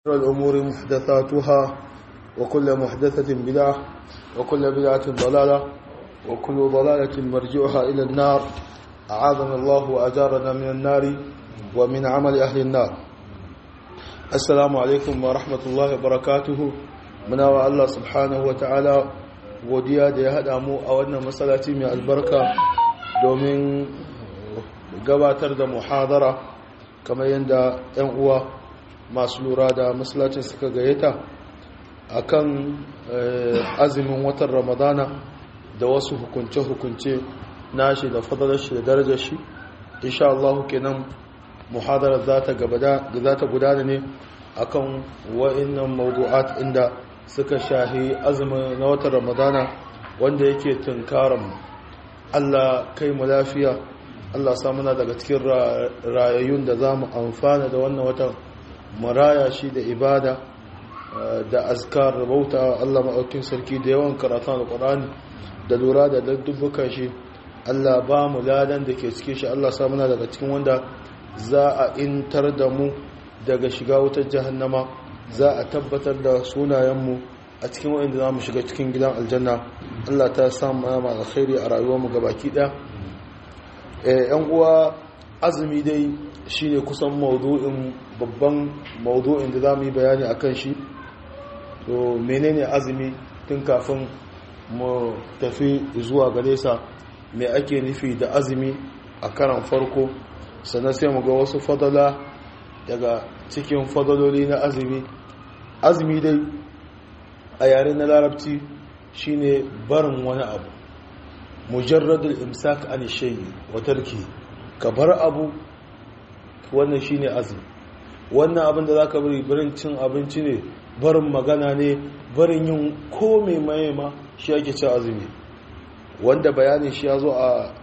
الأمور محدثاتها وكل محدثة بدعة وكل بدعة ضلالة وكل ضلالة مرجعها إلى النار أعاذنا الله وأجارنا من النار ومن عمل أهل النار السلام عليكم ورحمة الله وبركاته muna wa Allah subhanahu wa ta'ala godiya da ya haɗa mu a wannan matsalaci mai albarka domin gabatar da muhadara kamar yadda 'yan uwa masu lura da matsalacin suka gayyata a kan azumin watan ramadana da wasu hukunce-hukunce nashi da fadalar shi da darajar shi insha Allah kenan muhadarar za ta gudana ne akan wa'innan mawdu'at inda suka shahi azumin na watan ramadana wanda yake tunkaran Allah kai mu lafiya Allah samuna daga cikin rayayyun da za mu amfana da wannan watan maraya shi da ibada da azkar da bauta Allah maɗaukin sarki da yawan karatun alƙur'ani da lura da dubbukan shi Allah ba mu ladan da ke cikin shi Allah samuna daga cikin wanda za a intar da mu daga shiga wutar jahannama za a tabbatar da sunayenmu a cikin wa'inda za mu shiga cikin gidan aljanna Allah ta samu ma alkhairi a rayuwarmu gabaki ɗaya yan uwa azumi dai shine kusan maudu'in babban maudu'in da za mu yi bayani a kan shi to menene azumi tun kafin mu tafi zuwa gare sa mai ake nufi da azumi a karan farko sannan sai mu ga wasu fadala daga cikin fadaloli na azumi azumi dai a yare na larabci shine barin wani abu mujarradul imsak an shay'i wa tarki ka bar abu wannan shine azumi wannan abin da zaka bari barin cin abinci ne barin magana ne barin yin komai mai ma shi ake ci azumi wanda bayanin shi ya zo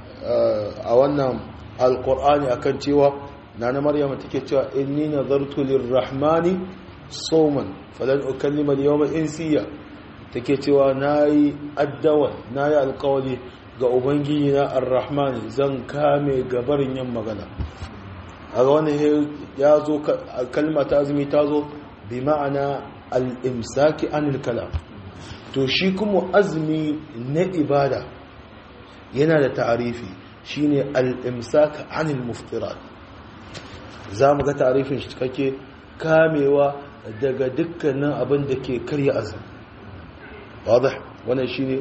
a wannan alkur'ani akan cewa nana maryama take cewa inni nazartu lirrahmani sawman falan ukallima al-yawma insiya take cewa nayi addawa nayi alƙawari ga ubangiji na arrahman zan kame gabarin yin magana a ga wannan ya zo kalma ta azumi ta zo bi ma'ana al-imsaki anil kalam to shi kuma azumi na ibada yana da ta'arifi shine al-imsak anil muftirat za mu ga tarifin shi cikakke kamewa daga dukkanin abin da ke karya azumi wadda wannan shi ne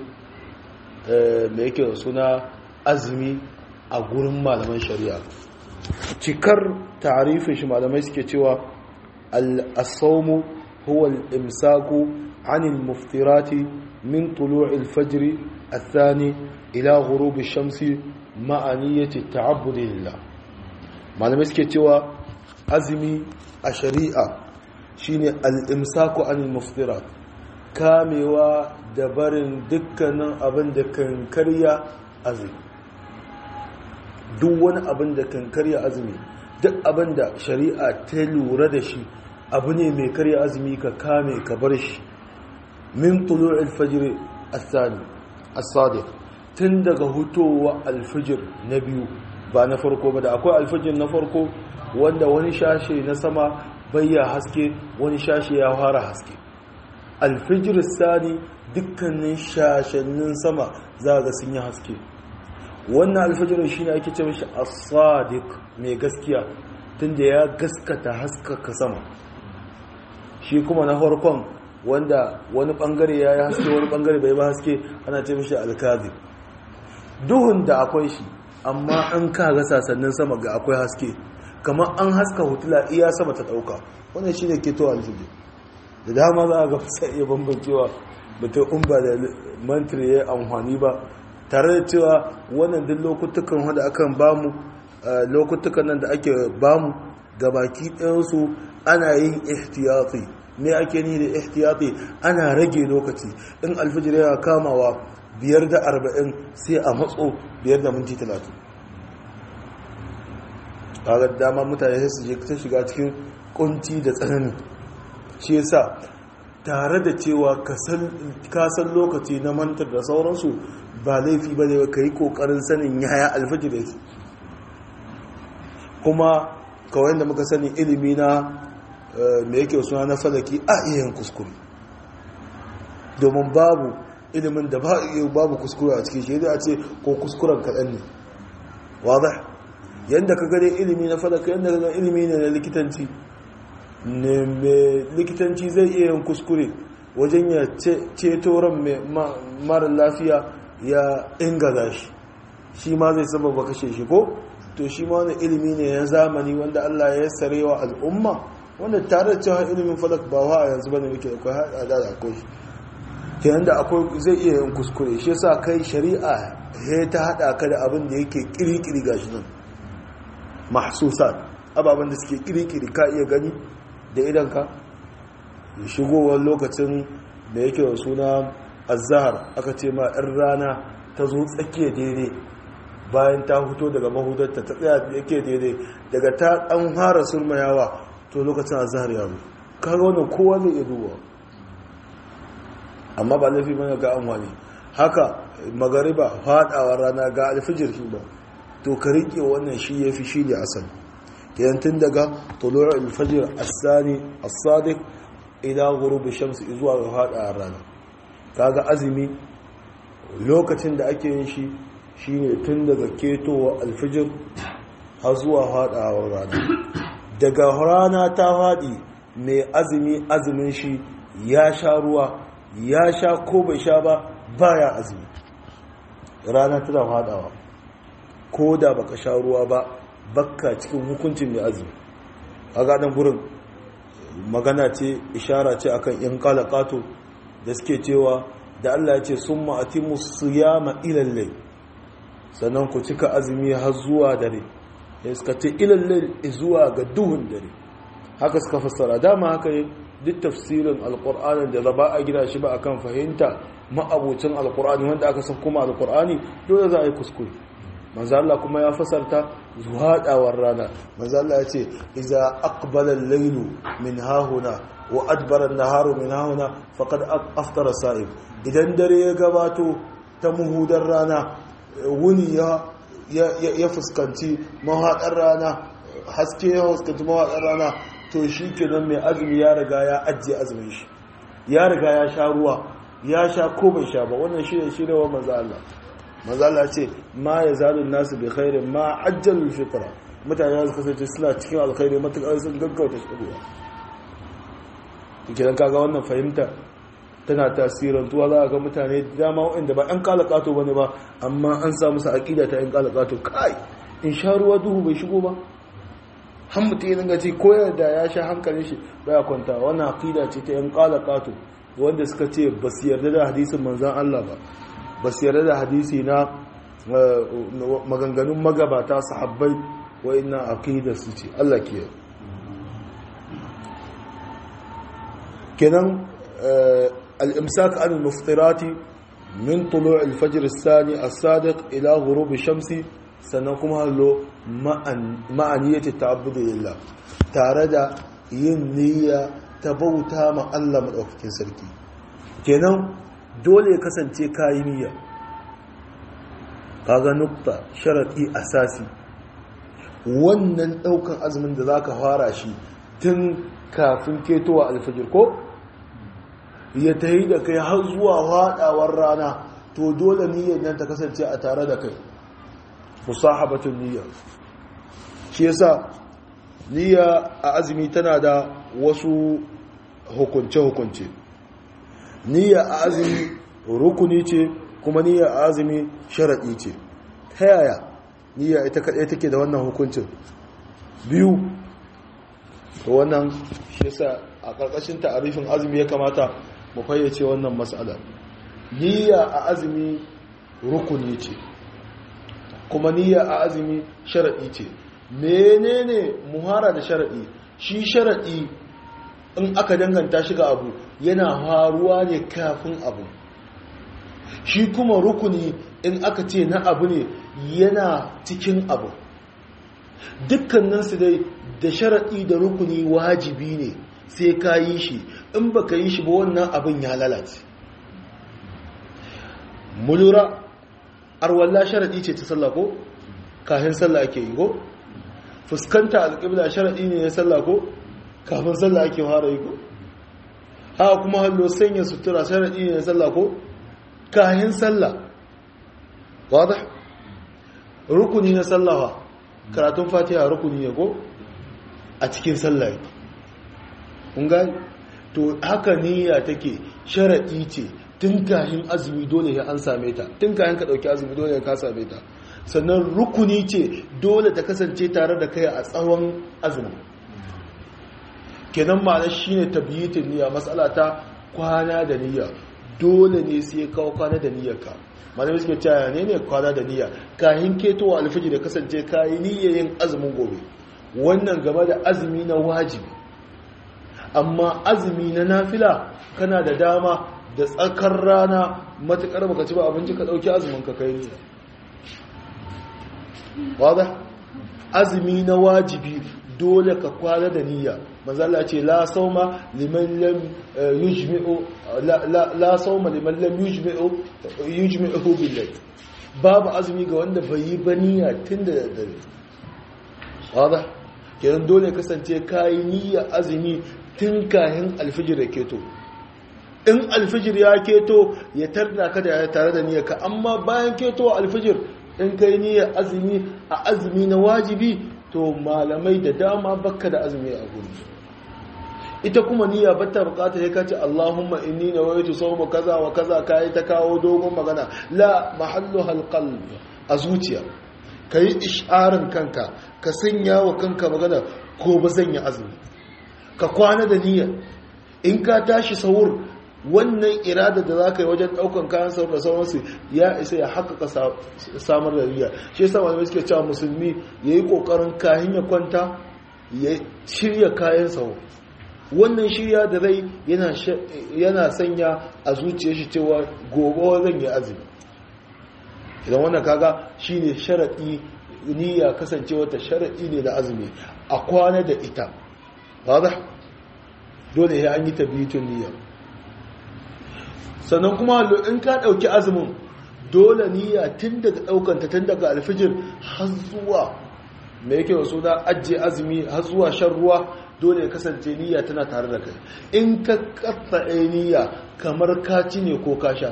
mai yake suna azumi a gurin malaman shari'a cikar tarifin shi malamai suke cewa al-asawmu huwa al-imsaku anil muftirati min tulu'il fajri الثاني إلى غروب الشمس مع نية التعبد لله malamai suke cewa azumi a shari'a shine al-imsaku anil muftirat kamewa da barin dukkanin abin da kan karya azumi duk wani abin da kan karya azumi duk abin da shari'a ta lura da shi abu ne mai karya azumi ka kame ka bar shi min tulu'il fajr as-sani as-sadiq tun daga hutowa al-fajr na biyu ba na farko ba da akwai alfajir na farko wanda wani shashe na sama bayya haske wani shashe ya fara haske alfajir sani dukkanin shashannin sama za ga sun yi haske wannan alfajir shi ne ake ce mashi as-sadiq mai gaskiya tunda ya gaskata haskaka sama shi kuma na farkon wanda wani bangare ya yi haske wani bangare bai ba haske ana ce mashi alkazi duhun da akwai shi amma an kaga sasannin sama ga akwai haske kamar an haska hutula iya sama ta dauka wannan shine keto alfiji da dama za a ga fasa iya bambancewa mutum in ba da mantir ya amfani ba tare da cewa wannan duk lokutukan wanda akan bamu lokutukan nan da ake bamu gabaki ɗayansu ana yin ihtiyati me ake ni da ihtiyati ana rage lokaci in alfijir yana kamawa biyar da arba'in sai a matso biyar da minti talatin kaga dama mutane sai su je ta shiga cikin kunci da tsananin shi yasa tare da cewa ka san lokaci na mantar da sauransu ba laifi ba ne ka yi kokarin sanin yaya alfajir yake kuma kawai da muka sani ilimi na mai yake suna na falaki a iya yin kuskure domin babu ilimin da babu kuskure a cikin shi a ce ko kuskuren kaɗan ne wadda yadda ka gare ilimi na falaka yadda ka gare ilimi ne na likitanci ne mai likitanci zai iya yin kuskure wajen ya ceto ran mara lafiya ya ingaza shi shi ma zai sababa kashe shi ko to shi ma wani ilimi ne na zamani wanda Allah ya sare wa al'umma wanda tare da cewa ilimin falak ba wa a yanzu bane muke akwai hada da akwai shi kenan da akwai zai iya yin kuskure shi yasa kai shari'a ya ta hada ka da abin da yake kirikiri gashi nan mahsusat ababen da suke kirikiri ka iya gani da idan ka shigowar lokacin da yake da suna azahar aka ce ma 'yan rana ta zo tsakiya daidai bayan ta fito daga mahudarta ta tsaya da yake daidai daga ta ɗan fara sulmayawa to lokacin azahar ya zo kaga wannan kowa zai iya duba amma ba laifi mana ga an wani haka magariba faɗawa rana ga alfijir shi ba to ka riƙe wannan shi ya fi shi ne asali yantin daga tulu'ar alfajir as-sani as-sadiq ila ghurubi shamsi zuwa ga faɗawa rana kaga azumi lokacin da ake yin shi shine tun daga ketowa alfijir har zuwa faɗawar rana daga rana ta faɗi mai azumi azumin shi ya sha ruwa ya sha ko bai sha ba baya azumi rana tana faɗawa ko da baka sha ruwa ba bakka cikin hukuncin mai azumi a gaɗin gurin magana ce ishara ce akan yan kalakato da suke cewa da Allah ya ce sun ma'ati musu yama ilallai sannan ku cika azumi har zuwa dare ya suka ce ilallai zuwa ga duhun dare haka suka fassara dama haka yi duk tafsirin alkur'ani da zaba a gida shi ba akan fahimta ma'abucin alkur'ani wanda aka san kuma alkur'ani dole za a yi kuskure manzo Allah kuma ya fasarta zuhaɗawar rana manzo Allah ya ce iza aqbala al-laylu min hahuna wa adbara an-naharu min hahuna faqad aftara sa'im idan dare ya gabato ta muhudar rana wuni ya ya fuskanci mahaɗar rana haske ya fuskanci mahaɗar rana to shi kenan mai azumi ya riga ya ajiye azumin shi ya riga ya sha ruwa ya sha ko bai sha ba wannan shi ne shi ne wa manzo Allah manzo Allah ce ma ya zalu nasu bi khairin ma ajjalul fitra mutane su kasance suna cikin alkhairi matakar sun gaggauta shigowa kidan kaga wannan fahimta tana tasirantuwa za a ga mutane dama waɗanda ba ‘yan kalakato ba ne ba amma an samu sa aƙida ta ‘yan kalakato kai in sha ruwa duhu bai shigo ba han mutum yin gaci koyar da ya sha hankalin shi baya kwanta wannan aƙida ce ta ‘yan kalakato wanda suka ce ba su yarda da hadisin manzan Allah ba ba su yarda da hadisi na maganganun magabata sahabbai wa'innan aƙida su ce Allah ke kenan الإمساك عن المفطرات من طلوع الفجر الثاني الصادق إلى غروب الشمس سنقوم له مع نية التعبد لله تارد ينية تبوتا مع الله مدوكين سركي kenan dole ya kasance kayi niyya kaga nukta sharadi asasi wannan daukan azumin da zaka fara shi tun kafin ketowa alfajir ko ya ta yi da kai har zuwa haɗawar rana to dole niyyar nan ta kasance a tare da kai musahabatun niyya shi yasa niyya a azumi tana da wasu hukunce-hukunce niyya a azumi rukuni ce kuma niyya a azumi sharaɗi ce ta yaya niyya ita kaɗai take da wannan hukuncin biyu wannan shi yasa a ƙarƙashin ta'arifin azumi ya kamata mu fayyace wannan matsala niyya a azumi rukuni ce kuma niyya a azumi sharaɗi ce menene muhara da sharaɗi shi sharaɗi in aka danganta shi ga abu yana faruwa ne kafin abu shi kuma rukuni in aka ce na abu ne yana cikin abu dukkaninsu dai da sharaɗi da rukuni wajibi ne sai ka yi shi in ba ka yi shi ba wannan abin ya lalace mulura arwallah sharaɗi ce ta sallah ko kafin sallah ake yi ko fuskanta alƙibla sharaɗi ne ya sallah ko kafin sallah ake fara yi ko haka kuma hallo sanya sutura sharaɗi ne na sallah ko kayan sallah wadda rukuni na sallawa karatun fatiha rukuni ne ko a cikin sallah ƙunga to haka niyya take sharaɗi ce tun kayan azumi dole ya an same ta tun kayan ka ɗauki azumi dole ya ka same ta sannan rukuni ce dole ta kasance tare da kai a tsawon azumi kenan ma'ana shine tabyitin niyya matsala ta kwana da niyya dole ne sai kawo kwana da niyyarka malamai suke cewa ne ne kwana da niyya kayan ketowa alfiji da kasance kayi niyyayin azumin gobe wannan game da azumi na wajibi amma azumi na nafila kana da dama da tsakar rana matukar baka ci ba abinci ka dauki azumin ka kai niyya wada azumi na wajibi dole ka kwana da niyya manzala ce la sauma liman lam yujmi'u la sauma liman lam yujmi'u yujmi'u billahi babu azumi ga wanda bai yi baniya tun da dare wada kenan dole kasance kayi niyya azumi tun kahin alfijir ya keto in alfijir ya keto ya tarda ka da tare da niyyarka amma bayan keto alfijir in kai niyyar azumi a azumi na wajibi to malamai da dama bakka da azumi a gudu ita kuma niyya bata bukata ya kace Allahumma inni nawaitu sawma kaza wa kaza kai ta kawo dogon magana la mahallu halqalb a zuciya kai isharin kanka ka sanya wa kanka magana ko ba zan yi azumi ka kwana da niyya in ka tashi sahur wannan irada da za ka yi wajen daukan kayan sahur da sauransu ya isa ya haƙaƙa samar da niyya shi yasa malamai suke cewa musulmi yayi kokarin kayan ya kwanta ya shirya kayan sahur wannan shirya da rai yana sanya a zuciya shi cewa gobe zan yi azumi idan wannan kaga shine sharaɗi niyya kasancewa ta sharaɗi ne da azumi a kwana da ita wadda dole ya an yi tabbitun niyya sannan kuma in ka ɗauki azumin dole niyya tun daga ɗaukanta tun daga alfijir har zuwa mai yake wasu da ajiye azumi har zuwa shan ruwa dole ya kasance niyya tana tare da kai in ka katsaye niyya kamar ka ci ne ko ka sha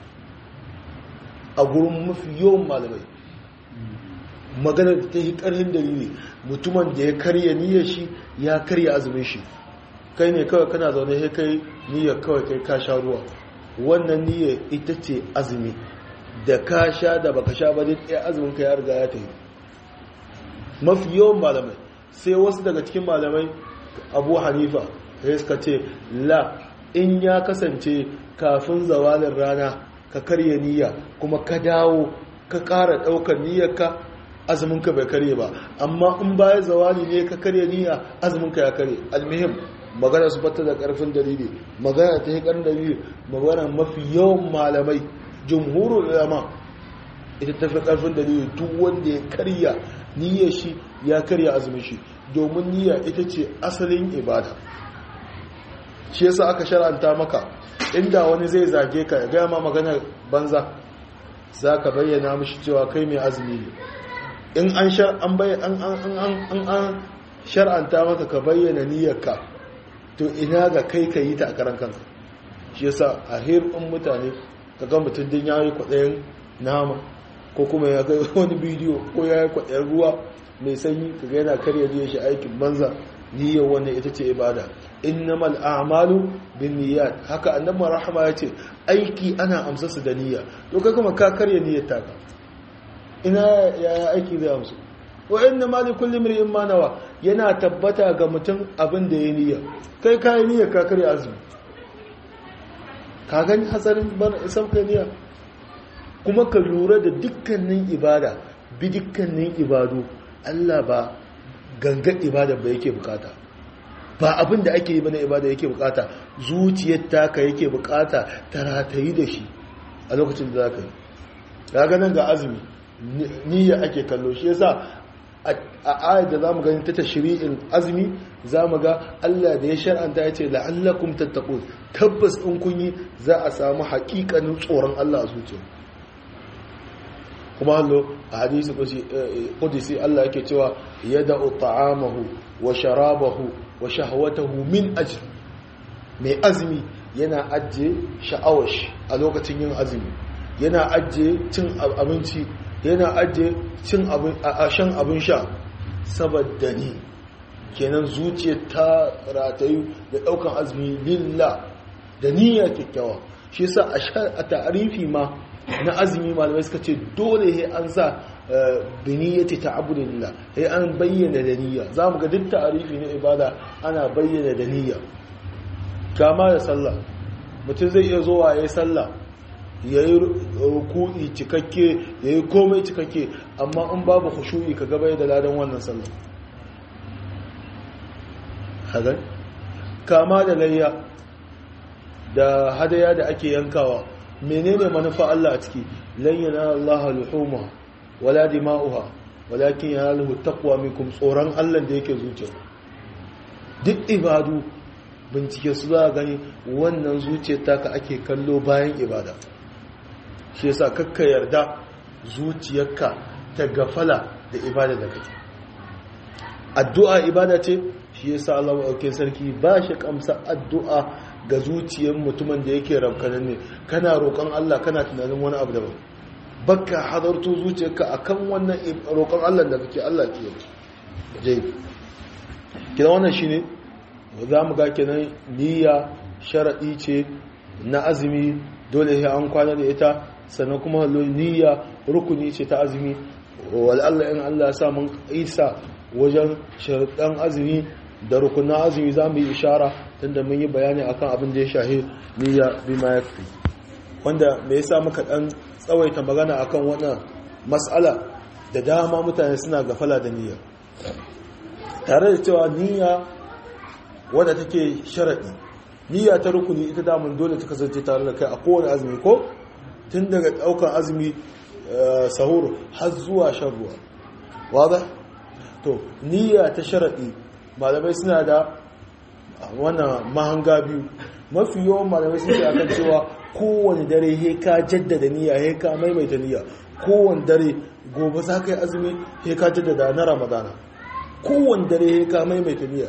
a gurin mafi yawan malamai maganar da ta yi ƙarhin dalili mutumin da ya karya niyyar shi ya karya azumin shi kai ne kawai kana zaune ya kai niyyar kawai kai ka sha ruwa wannan niyyar ita ce azumi da ka sha da baka sha ba duk ɗaya azumin ka ya riga ya tafi mafi yawan malamai sai wasu daga cikin malamai abu hanifa ya suka ce la in ya kasance kafin zawalin rana ka karya niyya kuma ka dawo ka ƙara ɗaukar niyyarka azuminka bai karye ba amma in bayan zawali ne ka karya niyya azuminka ya karye almihim magana su fata da ƙarfin dalili magana ta yi ƙarfin dalili magana mafi yawan malamai jumhurul ulama ita tafi ƙarfin dalili duk wanda ya karya niyyar shi ya karya azumin shi domin niyya ita ce asalin ibada shi yasa aka shar'anta maka inda wani zai zage ka ya gaya ma magana banza za ka bayyana mishi cewa kai mai azumi ne in an shar'anta maka ka bayyana niyyarka to ina ga kai ka yi ta a karan kanka shi yasa a hirin mutane ka ga mutum din ya yi kwaɗayin nama ko kuma ya ga wani bidiyo ko ya yi kwaɗayin ruwa mai sanyi ka ga yana karya niyyar shi aikin banza niyyar wannan ita ce ibada innamal a'malu bin niyyat haka annabi rahama ya ce aiki ana amsa su da niyya to kai kuma ka karya niyyar taka ina yaya aiki zai amsu wa inna ma likulli imrin ma nawa yana tabbata ga mutum abin da ya niyya kai kai niyya ka karya azumi ka gani hatsarin bar sauka niyya kuma ka lura da dukkanin ibada bi dukkanin ibadu Allah ba ganga ibada ba yake bukata ba abin da ake yi bane ibada yake bukata zuciyar taka yake bukata ta ratayi da shi a lokacin da zaka yi kaga nan ga azumi niyya ake kallo shi yasa a ayat da zamu gani ta tashri'in azumi zamu ga Allah da ya shar'anta ya ce la'allakum tattaqun tabbas in kun yi za a samu haƙiƙanin tsoron Allah a zuciya kuma hallo a hadisi qudsi Allah yake cewa yada'u ta'amahu wa sharabahu wa shahawatahu min ajli mai azumi yana ajiye sha'awar shi a lokacin yin azumi yana ajiye cin abinci yana ajiye cin abin a shan abin sha saboda ni kenan zuciya ta ratayu da daukan azumi lillah da niyya kyakkyawa shi yasa a ta'arifi ma na azumi malamai suka ce dole he an sa biniyyati ta'abbudillah he an bayyana da niyya zamu ga duk ta'arifi na ibada ana bayyana da niyya kama da sallah mutum zai iya zuwa yayin sallah yayi ruku'i cikakke yayi komai cikakke amma in babu khushu'i ka gaba da ladan wannan sallah hagan kama da layya da hadaya da ake yankawa menene manufa Allah a ciki lan yanala Allah luhuma wala dima'uha walakin yanaluhu taqwa minkum tsoron Allah da yake zuciya duk ibadu bincike su za gani wannan zuciyar taka ake kallo bayan ibada shi yasa kakka yarda zuciyarka ta gafala da ibada da kake addu'a ibada ce shi yasa Allah ɗauke sarki ba shi kamsa addu'a ga zuciyar mutumin da yake ramkanan ne kana roƙon Allah kana tunanin wani abu daban baka hadarto zuciyarka akan wannan roƙon Allah da kake Allah ke yi kina wannan shine za mu ga kenan niyya sharadi ce na azumi dole sai an kwana da ita sannan kuma niyya rukuni ce ta azumi wal Allah in Allah ya sa mun isa wajen sharadan azumi da rukunan azumi za mu yi ishara tunda mun yi bayani akan abin da ya shahi niyya bima yakfi wanda me yasa muka dan tsawaita magana akan wannan mas'ala da dama mutane suna gafala da niyya tare da cewa niyya wadda take sharadi niyya ta rukuni ita damun dole ta kasance tare da kai a kowane azumi ko tun daga daukar azumi sahur har zuwa shan ruwa wadda to niyya ta sharadi malamai suna da wannan mahanga biyu mafi yawan malamai sun ce akan cewa kowane dare he ka jaddada niyya he ka maimaita niyya kowane dare gobe za ka yi azumi he ka jaddada na ramadana kowane dare he ka maimaita niyya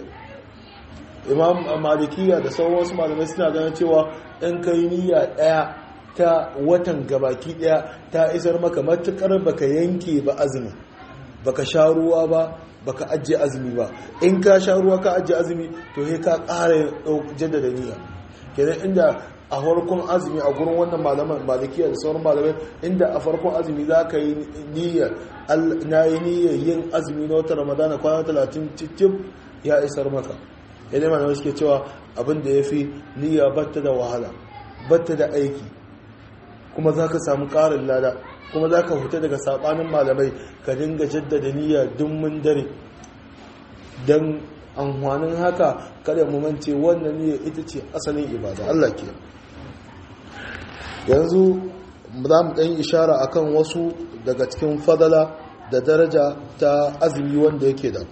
imam malikiya da sauran wasu malamai suna ganin cewa in kai niyya daya ta watan gabaki daya ta isar maka matukar baka yanke ba azumi baka sha ruwa ba baka ajiye azumi ba in ka sha ruwa ka ajiye azumi to he ka ƙara jaddada niyya kenan inda a farkon azumi a gurin wannan malaman malikiya da sauran malamai inda a farkon azumi za ka yi niyyar na yi niyyar yin azumi na wata ramadana kwana talatin cikin ya isar maka yadda malamai suke cewa abin da ya fi niyya batta da wahala batta da aiki kuma za ka samu ƙarin lada kuma za ka fita daga saɓanin malamai ka dinga jaddada niyya dummin dare don amfanin haka kada mu mance wannan niyya ita ce asalin ibada Allah ke yanzu za mu ɗan ishara akan wasu daga cikin fadala da daraja ta azumi wanda yake da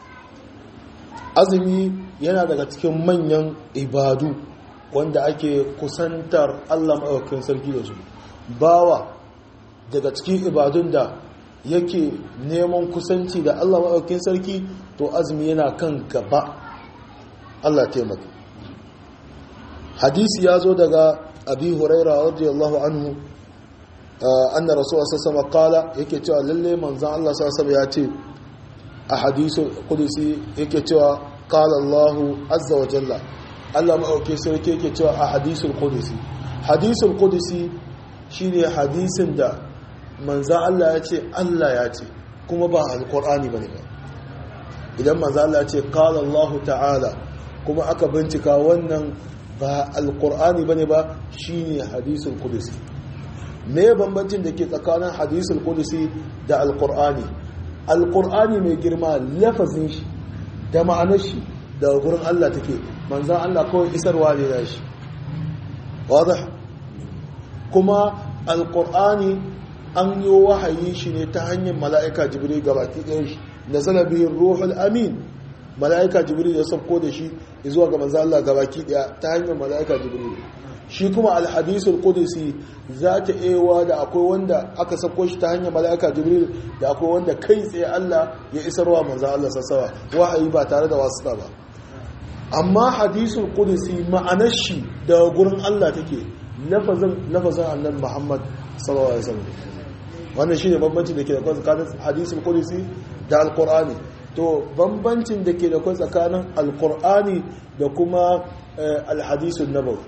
azumi yana daga cikin manyan ibadu wanda ake kusantar Allah maɗaukakin sarki da su bawa daga cikin ibadun da yake neman kusanci da Allah maɗaukakin sarki to azumi yana kan gaba Allah taimaka hadisi ya zo daga abi huraira radiyallahu anhu anna rasul sallallahu qala yake cewa lalle manzon Allah sallallahu ya ce a hadisul qudsi yake cewa qala Allah azza wa jalla Allah maɗaukakin sarki yake cewa a hadisul qudsi hadisul qudsi shine hadisin da manzan Allah ya ce Allah ya ce kuma ba alkur'ani ba ne ba idan manzan Allah ya ce kala Allah ta'ala kuma aka bincika wannan ba alkur'ani ba ne ba shi ne hadisul kudusi me bambancin da ke tsakanin hadisul kudusi da alkur'ani alkur'ani mai girma lafazin shi da ma'anar shi da gurin Allah take manzan Allah kawai isarwa ne da shi wadda kuma alkur'ani an yi wahayi shi ne ta hanyar mala'ika jibril gabaki ɗaya shi da zalabihin ruhul amin mala'ika jibril ya sauko da shi zuwa ga manzo Allah gabaki ɗaya ta hanyar mala'ika jibril shi kuma alhadisul qudsi za ta ewa da akwai wanda aka sauko shi ta hanyar mala'ika jibril da akwai wanda kai tsaye Allah ya isarwa manzo Allah sassawa wahayi ba tare da wasuta ba amma hadisul qudsi ma'anar shi daga gurin Allah take lafazin lafazin annabi Muhammad sallallahu alaihi wasallam wannan shine bambancin da ke da tsakanin hadisul qudsi da alqur'ani to bambancin da ke da tsakanin alqur'ani da kuma alhadisun nabawi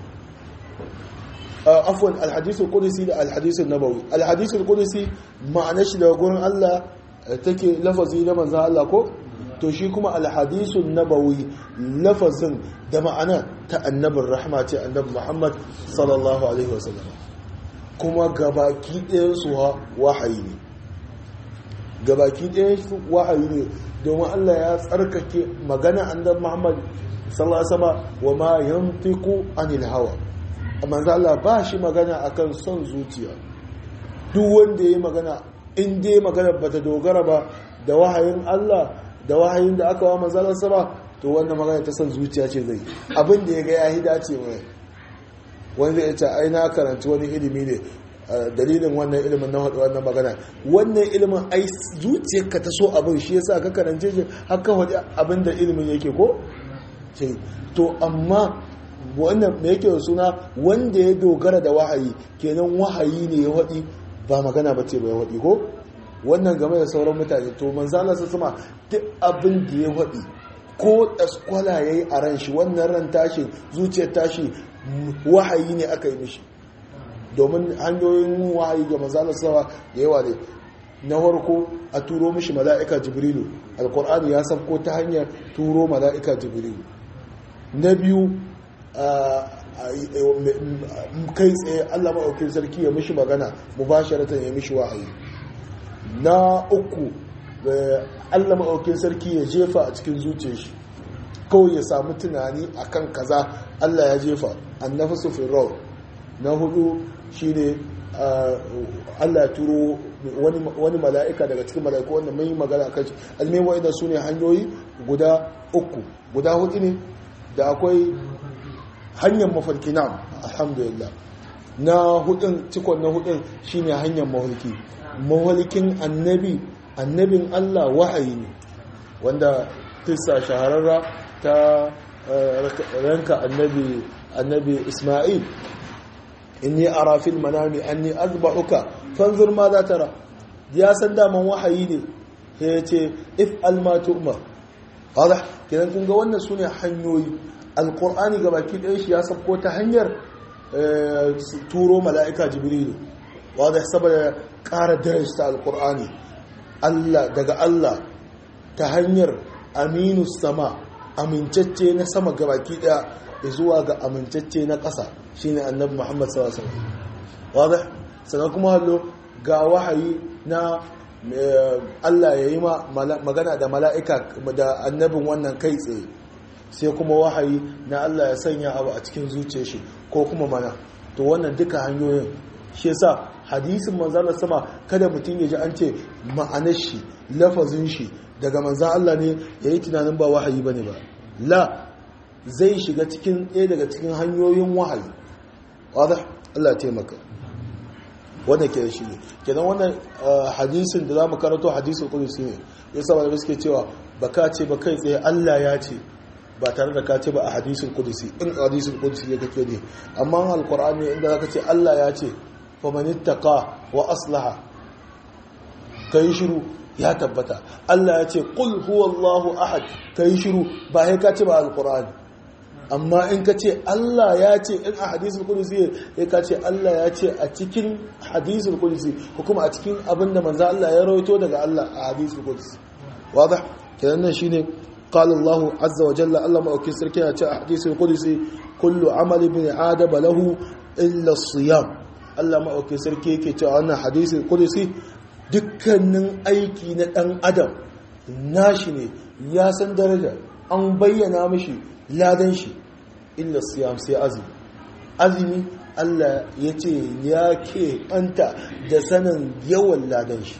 afwan alhadisul qudsi da alhadisun nabawi alhadisul qudsi ma'anar shi daga gurin Allah take lafazi na manzon Allah ko to shi kuma alhadisun nabawi lafazin da ma'ana ta annabin rahma ce annabi Muhammad sallallahu alaihi wasallam kuma gabaki ɗayan su wahayi ne gabaki ɗayan su wahayi ne domin Allah ya tsarkake magana annabi Muhammad sallallahu alaihi wasallam wa ma yantiqu anil hawa manzo Allah ba shi magana akan son zuciya duk wanda yayi magana in dai magana bata dogara ba da wahayin Allah da wahayin da aka wa manzo Allah sama to wannan magana ta son zuciya ce zai abin da yaga yayi dace mai wanda ya ce ai na karanci wani ilimi ne dalilin wannan ilimin na haɗu wannan magana wannan ilimin ai zuciyarka ta so abin shi yasa ka karance shi har ka haɗu abin da ilimin yake ko to amma wannan me yake suna wanda ya dogara da wahayi kenan wahayi ne ya waɗi ba magana ba ce ba ya waɗi ko wannan game da sauran mutane to manzala su sama duk abin da ya waɗi ko ɗaskwala ya yi a ran shi wannan ran tashi zuciyar tashi wahayi ne aka yi mishi domin hanyoyin wahayi ga manzala sama da yawa ne na farko a turo mishi mala'ika jibrilu alkur'ani ya sabko ta hanyar turo mala'ika jibrilu na biyu kai tsaye allah maɗaukin sarki ya mishi magana mu ba ya mishi wahayi na uku allah maɗaukin sarki ya jefa a cikin zuciyar shi kawai ya samu tunani akan kaza allah ya jefa annafi sufin rau na hudu shine allah ya turo wani mala'ika daga cikin mala'iku wanda mai magana kan shi almin wa'ida su ne hanyoyi guda uku guda hudu ne da akwai hanyar mafarki na alhamdulillah na hudun cikon na hudun shine hanyar mafarki mafarkin annabi annabin Allah wahayi ne wanda tissa shahararra ta ranka annabi annabi Isma'il inni ara fil manami anni azbahuka fanzur ma za tara ya san daman wahayi ne ya ce if alma tu'mar wadda kidan kun ga wannan sune hanyoyi alqur'ani gabaki ɗaya shi ya sabko ta hanyar turo mala'ika jibrilu wadda saboda ƙara darasta alqur'ani Allah daga Allah ta hanyar aminu sama amincacce na sama gabaki ɗaya zuwa ga amincacce na ƙasa shine annabi Muhammad sallallahu alaihi wasallam wadda sannan kuma hallo ga wahayi na Allah ya yi magana da mala'ika da annabin wannan kai tsaye sai kuma wahayi na Allah ya sanya abu a cikin zuciya shi ko kuma mana to wannan duka hanyoyin shi yasa hadisin manzan sama kada mutum ya ji an ce ma'anar shi lafazin shi daga manzan Allah ne ya yi tunanin ba wahayi ba ne ba la zai shiga cikin ɗaya daga cikin hanyoyin wahayi wadda Allah taimaka wanda ke shi ne kenan wannan hadisin da za mu karanto hadisin kudusi ne ya saba da suke cewa ba ka ce ba kai tsaye Allah ya ce ba tare da ka ce ba a hadisin kudusi in hadisin kudusi ne kake ne amma alkur'ani inda za ka ce Allah ya ce famanittaka wa aslaha kai shiru ya tabbata Allah ya ce qul huwallahu ahad kai shiru ba sai ka ce ba alkur'ani amma in ka ce Allah ya ce in a hadisul kudusi ya ka ce Allah ya ce a cikin hadisul kudusi ko kuma a cikin abin da manzo Allah ya rawaito daga Allah a hadisul kudusi wadah kenan nan shine qala Allah azza wa jalla Allah ma'aukin sarki ya ce a hadisul kudusi kullu amali bin adama lahu illa siyam Allah ma'aukin sarki yake cewa wannan hadisul kudusi dukkanin aiki na dan adam nashi ne ya san daraja an bayyana mishi ladan shi illa siyam sai azumi azumi Allah ya ce ya ke ɓanta da sanin yawan ladan shi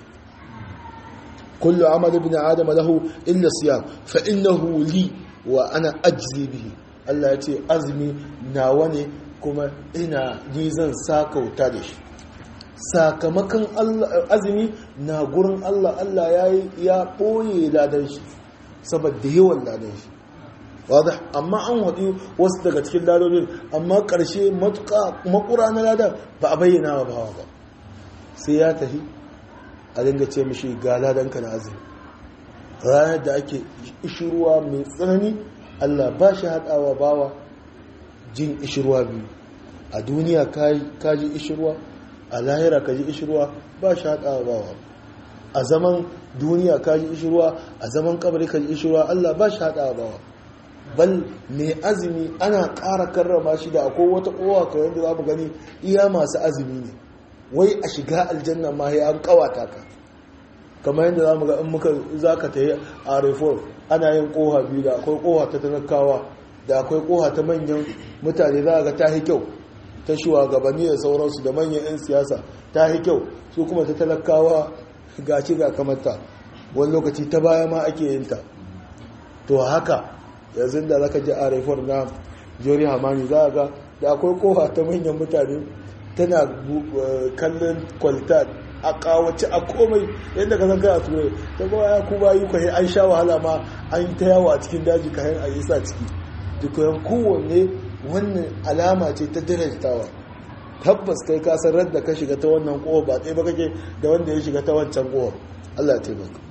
kullu amal ibn adam lahu illa siyam fa innahu li wa ana ajzi bihi Allah ya ce azumi nawa ne kuma ina ni zan sakauta da shi sakamakon azumi na gurin Allah Allah ya ya ɓoye ladan shi saboda yawan ladan shi wadda amma an haɗi wasu daga cikin ladodin amma ƙarshe matuƙa makura na ladan ba a bayyana wa bawa ba sai ya tafi a dinga ce mishi ga ladanka na azumi ranar da ake ishirwa mai tsanani allah ba shi haɗawa bawa jin ishirwa biyu a duniya ka ji ishirwa a lahira ka ji ishirwa ba shi haɗawa bawa a zaman duniya ka ji ishirwa a zaman kabari ka ji ishirwa allah ba shi haɗawa bawa bal mai azumi ana ƙara karrama shi da akwai wata kowa kawai yadda za mu gani iya masu azumi ne wai a shiga aljanna ma ya an kawata ka kamar yadda za mu ga in muka za ka ta yi a reform ana yin koha biyu da akwai koha ta talakawa da akwai koha ta manyan mutane za ga ta yi kyau ta shugabanni da sauransu da manyan 'yan siyasa ta yi kyau su kuma ta talakawa ga ci ga kamata wani lokaci ta baya ma ake yin ta to haka yanzu da zaka ji a reform na jori hamani za ga da akwai koha ta manyan mutane tana kallon kwalita a kawace a komai yadda ka zanga a turai ta ba ya kuma yi kwaye an sha wahala ma an ta yawo a cikin daji kayan a yi sa ciki dukkan kowanne wannan alama ce ta darajtawa tabbas kai ka san radda ka shiga ta wannan kowa ba ɗaya ba kake da wanda ya shiga ta wancan kowa Allah ya taimaka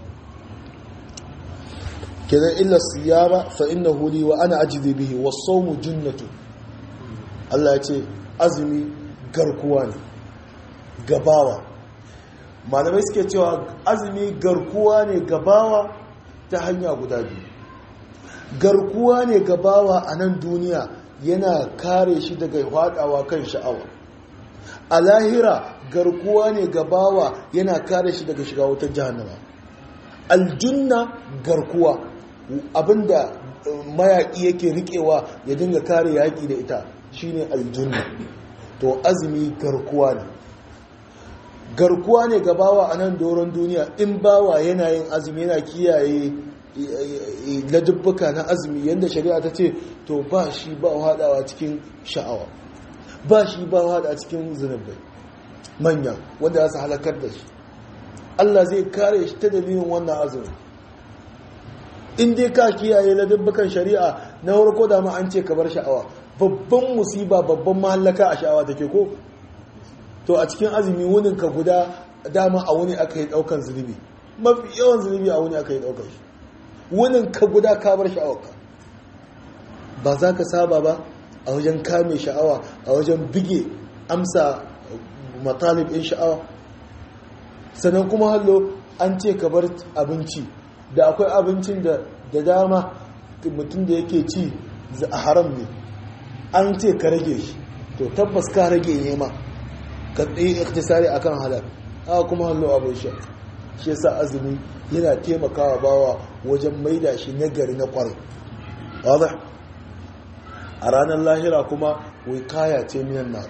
kenan illa siyama fa innahu li wa ana ajizi bihi was-sawmu junnatu Allah ya ce azumi garkuwa ne gabawa malamai suke cewa azumi garkuwa ne gabawa ta hanya guda biyu garkuwa ne gabawa a nan duniya yana kare shi daga hadawa kan sha'awa a lahira garkuwa ne gabawa yana kare shi daga shiga wutar jahannama aljunna garkuwa abinda mayaƙi yake riƙewa ya dinga kare yaƙi da ita shine aljunna to azumi garkuwa ne garkuwa ne ga bawa a nan doron duniya in bawa yana yin azumi yana kiyaye ladubbuka na azumi yadda shari'a ta ce to ba shi ba haɗawa cikin sha'awa ba shi ba haɗa cikin zunubai manya wanda za su halakar da shi Allah zai kare shi ta dalilin wannan azumi in dai ka kiyaye ladubbukan shari'a na farko da ma an ce ka bar sha'awa babban musiba babban mahallaka a sha'awa take ko to a cikin azumi wunin ka guda dama a wuni aka yi daukan zunubi mafi yawan zunubi a wuni aka yi daukan shi wunin ka guda ka bar sha'awarka ba za ka saba ba a wajen kame sha'awa a wajen bige amsa matalib in sha'awa sannan kuma hallo an ce ka bar abinci da akwai abincin da da dama mutum da yake ci a haram ne an ce ka rage shi to tabbas ka rage nema ka tsaye iktisari akan halal haka kuma hallo abin sha shi yasa azumi yana taimakawa bawa wajen maida shi nagari na kwarai wadda a ranar lahira kuma wikaya ce minan na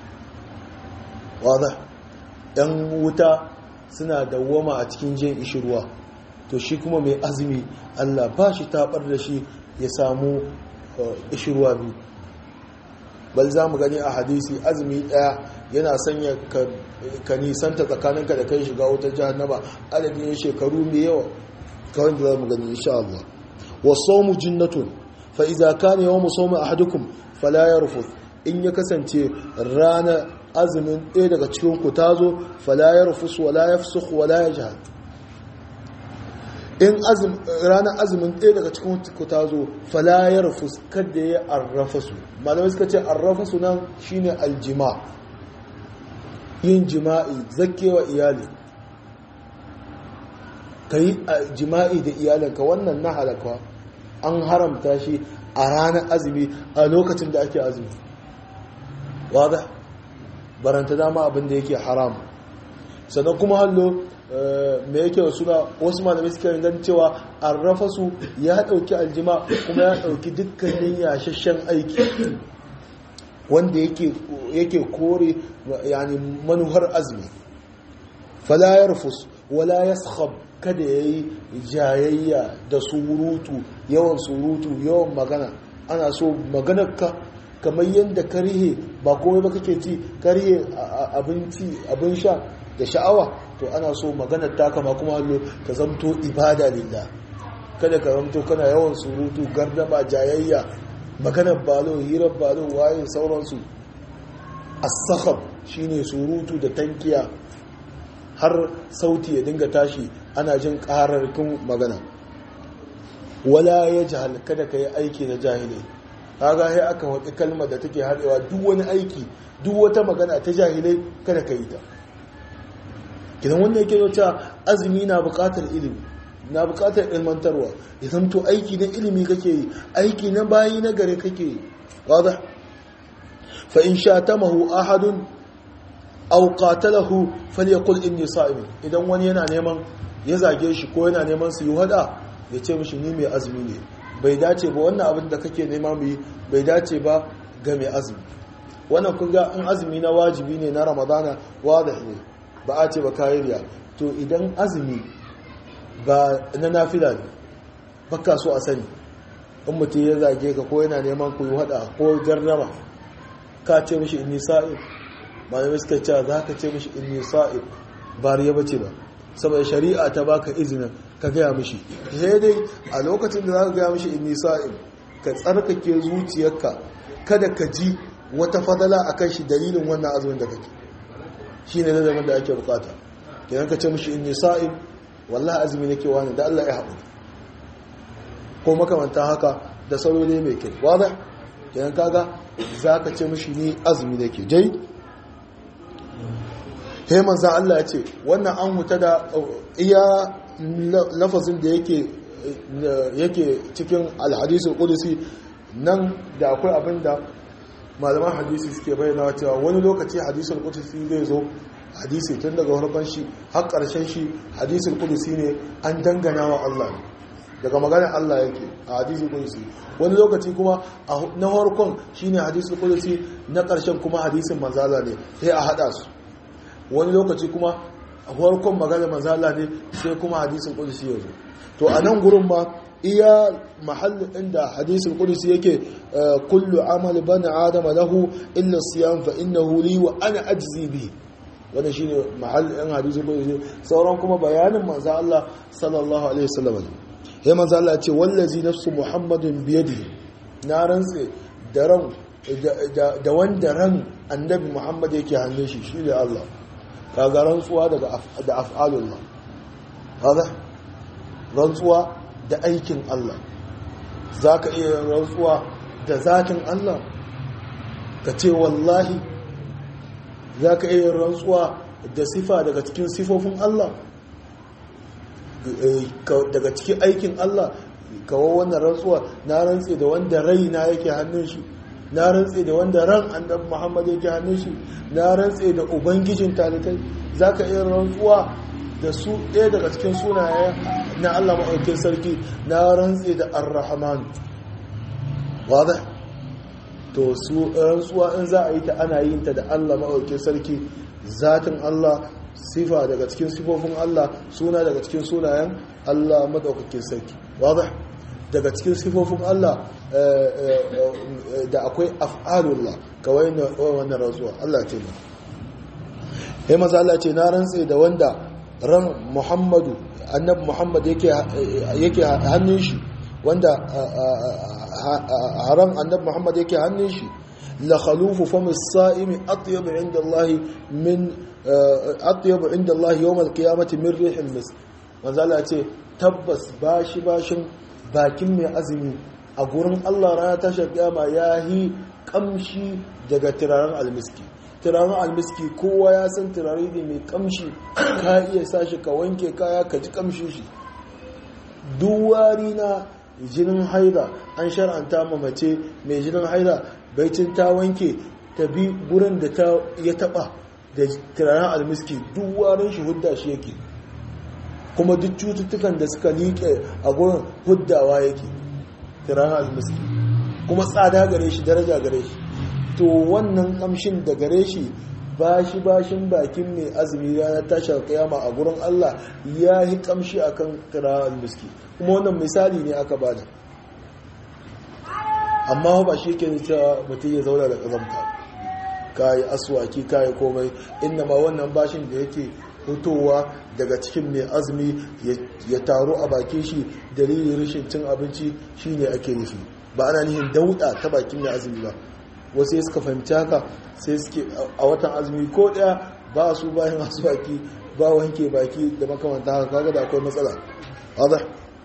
wadda yan wuta suna dawwama a cikin jin ishirwa to shi kuma mai azumi allah ba shi tabar da shi ya samu ishirwa biyu bal za mu gani a hadisi azumi daya yana sanya ka nisanta tsakaninka da kai shiga wutar jahannama adadin shekaru mai yawa kawai da za mu gani insha Allah wa sawmu jinnatun fa idza kana yawmu sawmi ahadukum fala yarfuth in ya kasance rana azumin ɗaya daga cikin ku tazo fala yarfus wala yafsukh wala yajhad in ranar azumin ɗaya daga cikin ku tazo fala yarfus kada ya arrafasu malamai suka ce arrafasu nan shine aljima yin jima'i zakewa iyali ka yi jima'i da iyalinka wannan na halakwa an haramta shi a ranar azumi a lokacin da ake azumi wadda baranta dama abinda yake haram sannan kuma hallo mai yake suna wasu malamai suka ganin cewa an rafa su ya ɗauki aljima kuma ya ɗauki dukkanin yashashen aiki wanda yake kore yani manuhar azumi fala yarfus wala yaskhab kada yayi jayayya da surutu yawan surutu yawan magana ana so maganarka kamar yadda karihe ba komai ba kake ci karihe abinci abin sha da sha'awa to ana so maganar ta kama kuma hallo ta zamto ibada lillah kada ka ramto kana yawan surutu gardama jayayya maganar balo hirar balo waye sauransu as-sakhab shine surutu da tankiya har sauti ya dinga tashi ana jin ƙararrkin magana wala ya jahal kada ka yi aiki na jahilai kaga sai aka waɗi kalmar da take haɗewa duk wani aiki duk wata magana ta jahilai kada ka yi ta kidan wanda yake yau cewa azumi na buƙatar ilimi na buƙatar ilmantarwa ya zamto aiki na ilimi kake yi aiki na bayi na gare kake yi wadda fa in sha tamahu ahadun aw qatalahu falyaqul inni sa'im idan wani yana neman ya zage shi ko yana neman su yi hada ya ce mishi ni mai azumi ne bai dace ba wannan abin da kake nema mu yi bai dace ba ga mai azumi wannan kun ga in azumi na wajibi ne na ramadana wadih ne ba a ce ba kayiriya to idan azumi ba na nafila ne baka so a sani in mutum ya zage ka ko yana neman ku yi hada ko jarraba ka ce mishi inni sa'im malamai suka ce za ka ce mishi inni sa'ib ba riya bace ba saboda shari'a ta baka izinin ka gaya mishi sai dai a lokacin da za ka gaya mishi inni sa'ib ka tsarkake zuciyarka kada ka ji wata fadala a kan shi dalilin wannan azumin da kake shi ne nazarin da ake bukata idan ka ce mishi inni sa'ib wallahi azumi nake wani da Allah ya haƙuri ko makamanta haka da saloli mai kyau wadda idan kaga za ka ce mishi ni azumi nake jai he manzan Allah ya ce wannan an huta da iya lafazin da yake cikin alhadisul kudusi nan da akwai abin da malaman hadisi suke bayyana cewa wani lokaci hadisul kudusi zai zo hadisi tun daga harkar shi har karshen shi hadisul kudusi ne an dangana wa Allah ne daga maganar Allah yake a hadisul kudusi wani lokaci kuma na harkon shine hadisul kudusi na karshen kuma hadisin manzala ne sai a hada su wani lokaci kuma a farkon magana manzala ne sai kuma hadisin kudusi ya zo to a nan gurin ma iya mahallin inda hadisin kudusi yake kullu amal bani adama lahu illa siyam fa innahu li wa ana ajzi bi wannan shine mahallin hadisin kudusi sauran kuma bayanin manzo Allah sallallahu alaihi wasallam ne manzo Allah ya ce wallazi nafsu muhammadin biyadi na rantse da ran da wanda ran annabi muhammad yake hannun shi shi ne Allah kaga rantsuwa daga da af'alullah kaga rantsuwa da aikin Allah zaka iya rantsuwa da zatin Allah ka ce wallahi zaka iya rantsuwa da sifa daga cikin sifofin Allah daga cikin aikin Allah kawo wannan rantsuwa na rantse da wanda raina yake hannun shi na rantse da wanda ran annabi Muhammad yake hannun shi na rantse da ubangijin talikai zaka iya rantsuwa da su ɗaya daga cikin sunaye na Allah maɗaukin sarki na rantse da ar-rahman wada to su rantsuwa in za a yi ta ana yin ta da Allah maɗaukin sarki zatin Allah sifa daga cikin sifofin Allah suna daga cikin sunayen Allah maɗaukakin sarki wada daga cikin sifofin Allah da akwai af'alullah kawai wannan rantsuwa Allah ce ba ya maza Allah ce na rantse da wanda ran Muhammadu annabi Muhammad yake hannun shi wanda haram annabi Muhammad yake hannun shi la khalufu fam as-sa'imi atyab 'inda Allah min atyab 'inda Allah yawm al-qiyamati min rih al-misk maza Allah ce tabbas bashi bashin bakin mai azumi a gurin Allah rana tashar kiyama ya yi kamshi daga turaren almiski turaren almiski kowa ya san turare ne mai kamshi ka iya sashi ka wanke kaya ka ji kamshi shi duwari na jinin haida an shar'anta ma mace mai jinin haida baicin ta wanke ta bi gurin da ta ya taba da turaren almiski duwarin shi hudda shi yake kuma duk cututtukan da suka liƙe a gurin huddawa yake tiran almiski kuma tsada gare shi daraja gare shi to wannan kamshin da gare shi bashi bashin bakin mai azumi ranar tashar kiyama a gurin Allah ya yi kamshi akan tiran almiski kuma wannan misali ne aka bada amma ba shi ke cewa mutum ya zauna da ƙazamta kayi aswaki kayi komai inda ma wannan bashin da yake hutowa daga cikin mai azumi ya taru a bakin shi dalilin rashin cin abinci shine ake nufi ba ana nihin dauda ta bakin mai azumi ba wasu ya suka fahimci haka sai suke a watan azumi ko daya ba su bayan masu baki ba wanke baki da makamanta haka kaga da akwai matsala wadda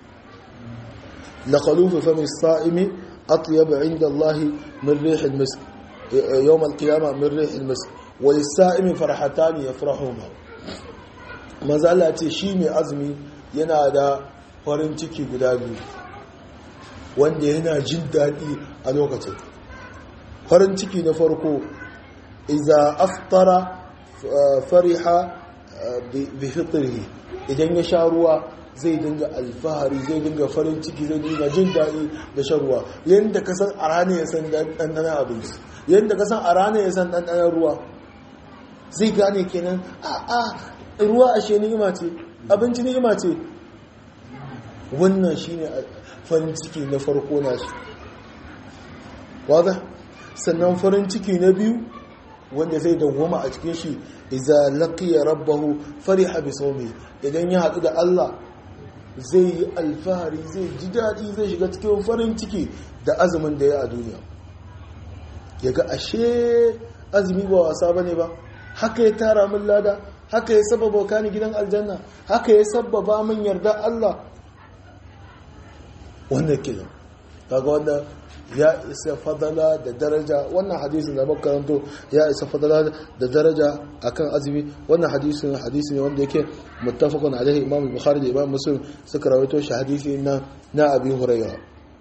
la khalufu fami sa'imi atyab inda Allah min rih al-misk yawm al-qiyamah min rih al-misk wa lis-sa'imi farhatan yafrahuma manzo Allah ce shi mai azumi yana da farin ciki guda biyu wanda yana jin daɗi a lokacin farin ciki na farko iza aftara fariha bi fitrihi idan ya sha ruwa zai dinga alfahari zai dinga farin ciki zai dinga jin daɗi da shan ruwa yadda ka san a ranar ya san ɗanɗanar abinci yadda ka san a ranar ya san ɗanɗanar ruwa zai gane kenan a a ruwa ashe ni'ima ce abinci ni'ima ce wannan shine farin ciki na farko na shi wadda sannan farin ciki na biyu wanda zai dawwama a cikin shi iza laqiya rabbahu fariha bi sawmi idan ya hadu da Allah zai yi alfahari zai ji dadi zai shiga cikin farin ciki da azumin da ya a duniya yaga ashe azumi ba wasa bane ba haka ya tara min lada haka ya sababa kani gidan aljanna haka ya sababa min yarda Allah wannan kenan kaga wanda ya isa fadala da daraja wannan hadisin da makaranto ya isa fadala da daraja akan azumi wannan hadisin hadisi ne wanda yake muttafaqun alaihi imam bukhari da imam muslim suka rawaito shi hadisi na na abi hurayra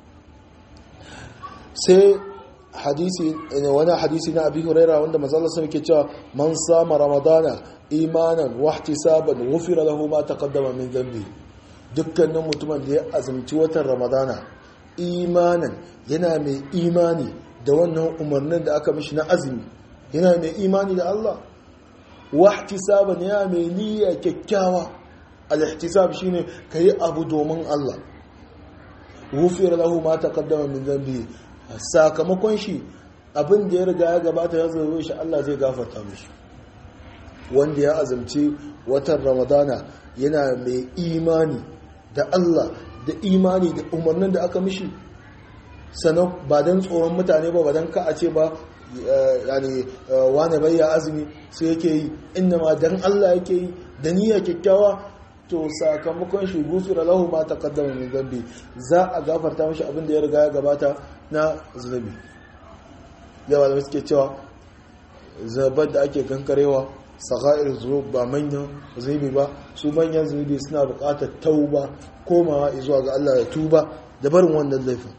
sai hadisi wani hadisi na abi hurayra wanda manzo Allah ke cewa man sama ramadana imanan wa ihtisaban ghufira lahu ma taqaddama min dhanbi dukkanin mutumin da ya azumci watan ramadana imanan yana mai imani da wannan umarnin da aka mishi na azumi yana mai imani da Allah wahtisaban yana mai niyya kyakkyawa al-ihtisab shine kai abu domin Allah ghufira lahu ma taqaddama min dhanbi sakamakon shi abin da ya riga ya gabata ya zo shi Allah zai gafarta mishi wanda ya azumci watan ramadana yana mai imani da Allah da imani da umarnin da aka mishi sannan ba don tsoron mutane ba ba don ka a ce ba yani wane bai ya azumi sai yake yi inda ma don Allah yake yi da niyya kyakkyawa to sakamakon shi gufira lahu ma taqaddama min zambi za a gafarta mishi abin da ya riga ya gabata na zunubi yawa da suke cewa zabar da ake kankarewa saka'ir zunub ba manyan zunubi ba su manyan zunubi suna buƙatar tauba komawa zuwa ga Allah ya tuba da barin wannan laifin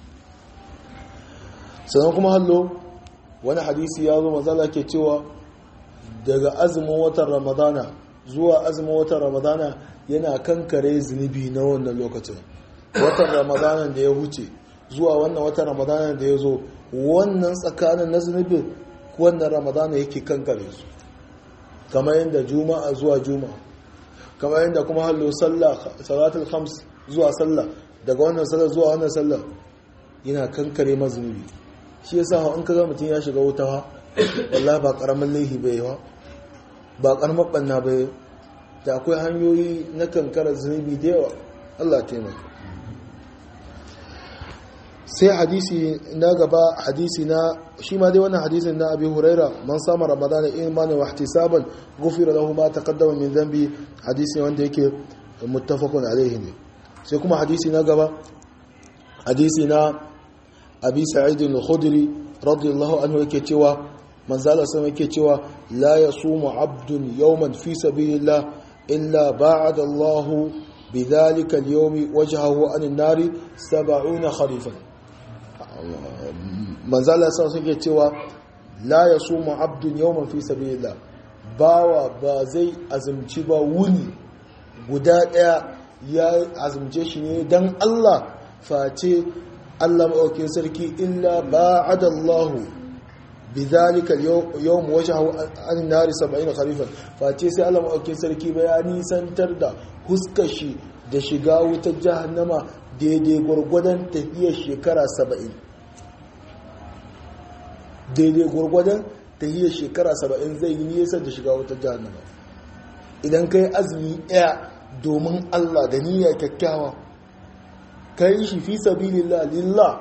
sannan kuma hallo wani hadisi ya zo mazala ke cewa daga azumin watan ramadana zuwa azumin watan ramadana yana kankare zunubi na wannan lokacin watan ramadana da ya huce zuwa wannan watan ramadana da ya zo wannan tsakanin na zunubin wannan ramadana yake kankare su kamar yadda juma'a zuwa juma'a kamar yadda kuma hallo sallah salatul khams zuwa sallah daga wannan sallah zuwa wannan sallah yana kankare mazunubi shi yasa in kaga mutum ya shiga wuta ha wallahi ba karamin laihi bai yawa ba karamar banna bai da akwai hanyoyi na kankara zunubi da yawa Allah taimaka sai hadisi na gaba hadisi na shi ma dai wannan hadisin na abi huraira man sama ramadana imanin wa ihtisaban ghufira lahu ma taqaddama min dhanbi hadisi wanda yake muttafaqun alaihi ne sai kuma hadisi na gaba hadisi na abi sa'id al-khudri radiyallahu anhu yake cewa manzala sama yake cewa la yasumu abdun yawman fi sabilillah illa ba'ada Allah bidhalika al-yawmi wajhahu an an-nar 70 kharifan manzala sa suke cewa la ya so abdun yawman fi sabilillah bawa ba zai azumci ba wuni guda daya ya azumce shi ne dan Allah face Allah maɗaukin sarki illa ba'ada Allah bidhalika yawm wajhahu an nari 70 kharifan face sai Allah maɗaukin sarki bayani santar da huskar shi da shiga wutar jahannama daidai gwargwadon tafiyar shekara saba'in daidai gwargwadon tafiyar shekara saba'in zai yi nesa da shiga wutar jahannama idan kai azumi ɗaya domin Allah da niyya kyakkyawa kai shi fi sabilillah lillah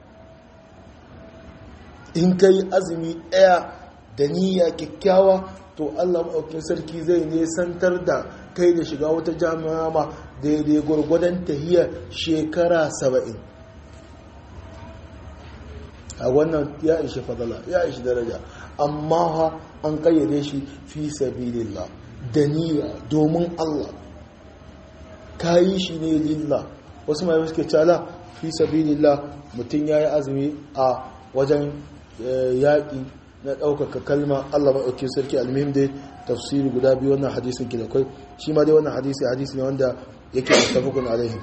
in kai azumi ɗaya da niyya kyakkyawa to Allah maɗaukin sarki zai nesantar da kai da shiga wata jami'a ma daidai gwargwadon tahiyar shekara saba'in a wannan ya ishi fadala ya ishi daraja amma ha an kayyade shi fi sabilillah da niyya domin Allah kayi shi ne lillah wasu mai suke cala fi sabilillah mutum ya yi azumi a wajen yaƙi na ɗaukaka kalma Allah maɗauki sarki almihim dai tafsiri guda biyu wannan hadisin ki da kai shi ma dai wannan hadisi hadisi ne wanda yake mutafakun alaihi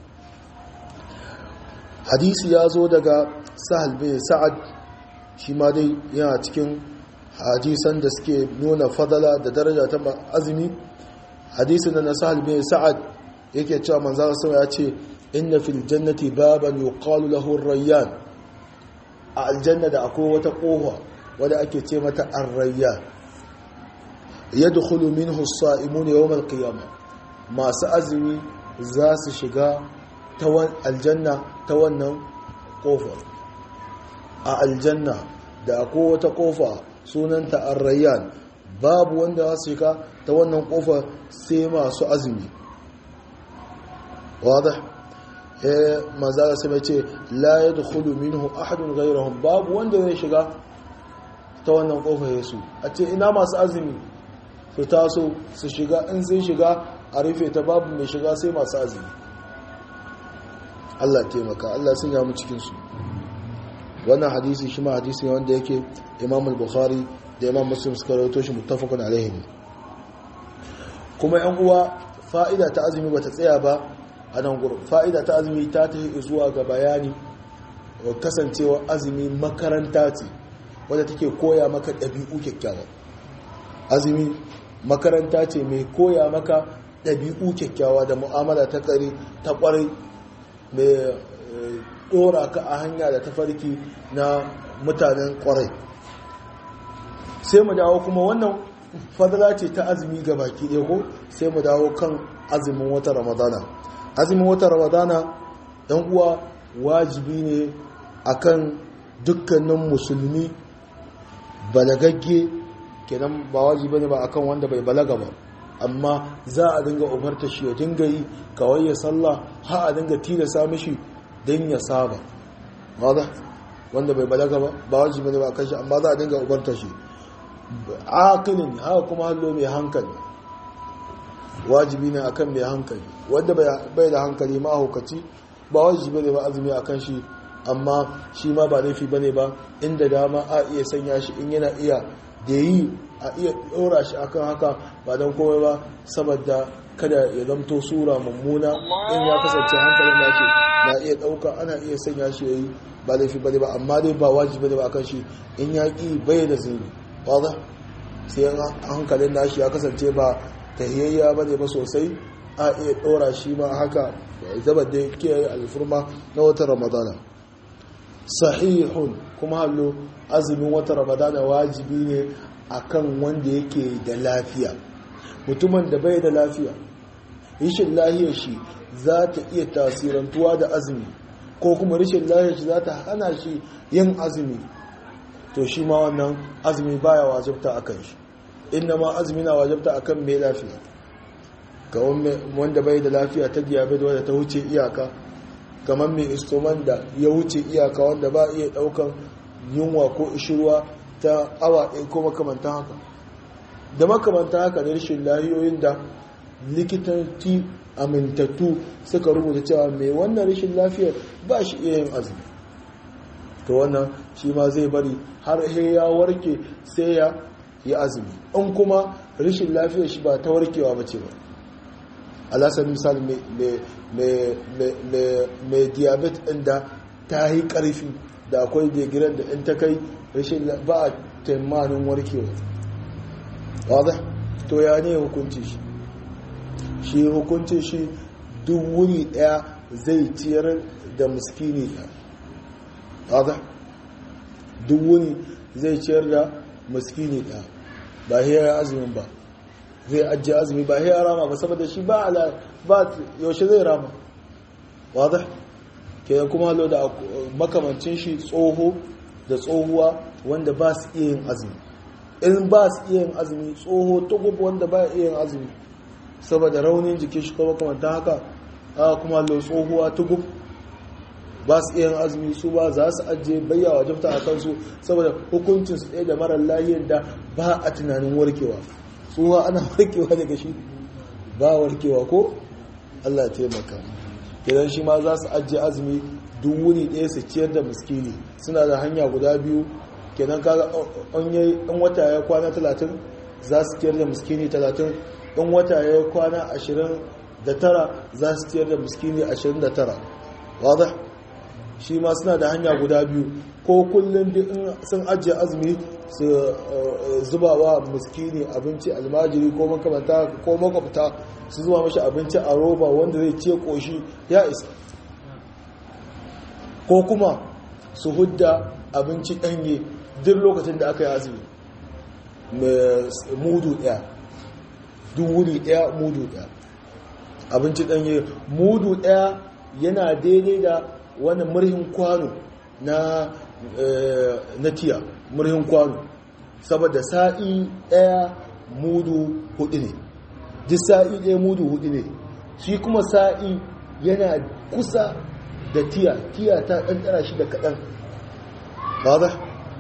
hadisi ya zo daga sahal bin sa'ad shi ma dai yana cikin hadisan da suke nuna fadala da daraja ta azumi hadisin na sahal bin sa'ad yake cewa manzan sama ya ce inna fil jannati baban yuqalu lahu rayyan a aljanna da akwai wata kofa wadda ake ce mata ar-rayyan yadkhulu minhu as-sa'imun yawm al-qiyamah masu azumi za su shiga ta aljanna ta wannan kofar a aljanna da akwai wata kofa sunanta ar-rayyan babu wanda za su shiga ta wannan kofar sai masu azumi واضح ما زال سمعتي لا يدخل منه احد غيرهم باب wanda zai shiga ta wannan kofar Yesu a ce ina masu azumi su taso su shiga in sun shiga a rufe ta babu mai shiga sai masu azumi Allah taimaka Allah sun yamu cikin su wannan hadisi shi ma hadisi ne wanda yake Imam al-Bukhari da Imam Muslim suka rawaito shi muttafaqun alaihi kuma yan uwa fa'ida ta azumi bata tsaya ba a nan gurin fa'ida ta azumi ta ta zuwa ga bayani kasancewa azumi makaranta ce wadda take koya maka ɗabi'u kyakkyawa azumi makaranta ce mai koya maka ɗabi'u kyakkyawa da mu'amala ta ƙari ta ƙwarai mai ɗora ka a hanya da tafarki na mutanen ƙwarai sai mu dawo kuma wannan fadala ce ta azumi ga baki ɗaya ko sai mu dawo kan azumin wata ramadana azumin wata ramadana ɗan uwa wajibi ne akan dukkanin musulmi balagagge kenan ba wajibi ne ba akan wanda bai balaga ba amma za a dinga umarta shi ya dinga yi kawai ya sallah ha a dinga tilasa mishi don ya saba wadda wanda bai balaga ba ba wajibi ne ba akan shi amma za a dinga umarta shi akilin haka kuma hallo mai hankali wajibi ne akan mai hankali wanda bai da hankali mahaukaci ba wajibi ne ba azumi akan shi amma shi ma ba laifi bane ba inda dama a iya sanya shi in yana iya da yi a iya ɗora shi akan haka ba don komai ba saboda kada ya zamto sura mummuna in ya kasance hankalin da ke na iya ɗauka ana iya sanya shi ya yi ba laifi bane ba amma dai ba wajibi ne ba akan shi in ya ƙi bai da zini ba sai hankalin nashi ya kasance ba tahiyayya ba ne ba sosai a iya ɗora shi ma haka zaba da kiyaye alfurma na watan ramadana sahihun kuma hallo azumin watan ramadana wajibi ne akan wanda yake da lafiya mutumin da bai da lafiya rishin lahiyar shi za ta iya tasirantuwa da azumi ko kuma rishin lahiyar shi za ta hana shi yin azumi to shi ma wannan azumi baya wajibta akan shi inna ma azumi na wajibta akan mai lafiya ga wanda bai da lafiya ta diabetes wadda ta wuce iyaka kamar mai istoman da ya wuce iyaka wanda ba iya daukan yunwa ko ishirwa ta awa ɗaya ko makamantan haka da makamantan haka ne rashin lahiyoyin da likitanci amintattu suka rubuta cewa mai wannan rashin lafiyar ba shi iya yin azumi to wannan shi ma zai bari har ya warke sai ya yi azumi in kuma rashin lafiyar shi ba ta warkewa ba ce ba alasar misali mai diabetes ɗin da ta yi ƙarfi da akwai degiran da in ta kai rashin ba a taimanin warkewa wadda to ya ne hukunci shi shi hukunci shi duk wuri ɗaya zai ciyar da muskini wadda duk wuni zai ciyar da muskini ɗaya ba hiyar azumin ba zai ajiye azumi ba ya rama ba saboda shi ba ala ba yaushe zai rama wadda kenan kuma halo da makamancin shi tsoho da tsohuwa wanda ba su iya yin azumi in ba su iya yin azumi tsoho tugub wanda ba iya yin azumi saboda raunin jikin shi kuma makamanta haka aka kuma halo tsohuwa tugub ba su iya yin azumi su ba za su ajiye bayya wajabta a kansu saboda hukuncin su ɗaya da marar lahiyar da ba a tunanin warkewa tsohuwa ana warkewa daga shi ba warkewa ko allah taimaka idan shi ma za su ajiye azumi duk wuni ɗaya su ciyar da miskini suna da hanya guda biyu kenan kaga in wata ya kwana talatin za su ciyar da miskini talatin in wata ya kwana ashirin da tara za su ciyar da miskini ashirin da tara wadda shi ma suna da hanya guda biyu ko kullum in sun ajiye azumi su zuba wa miskini abinci almajiri ko makamanta ko makwabta su zuba mashi abinci a roba wanda zai ce koshi ya isa ko kuma su hudda abinci ɗanye duk lokacin da aka yi azumi mudu ɗaya duk wuri ɗaya mudu ɗaya abinci ɗanye mudu ɗaya yana daidai da wani murhin kwano na na tiya murhin kwano saboda sa'i ɗaya mudu hudu ne duk sa'i ɗaya mudu hudu ne shi kuma sa'i yana kusa da tiya tiya ta ɗanɗana shi da kaɗan ba za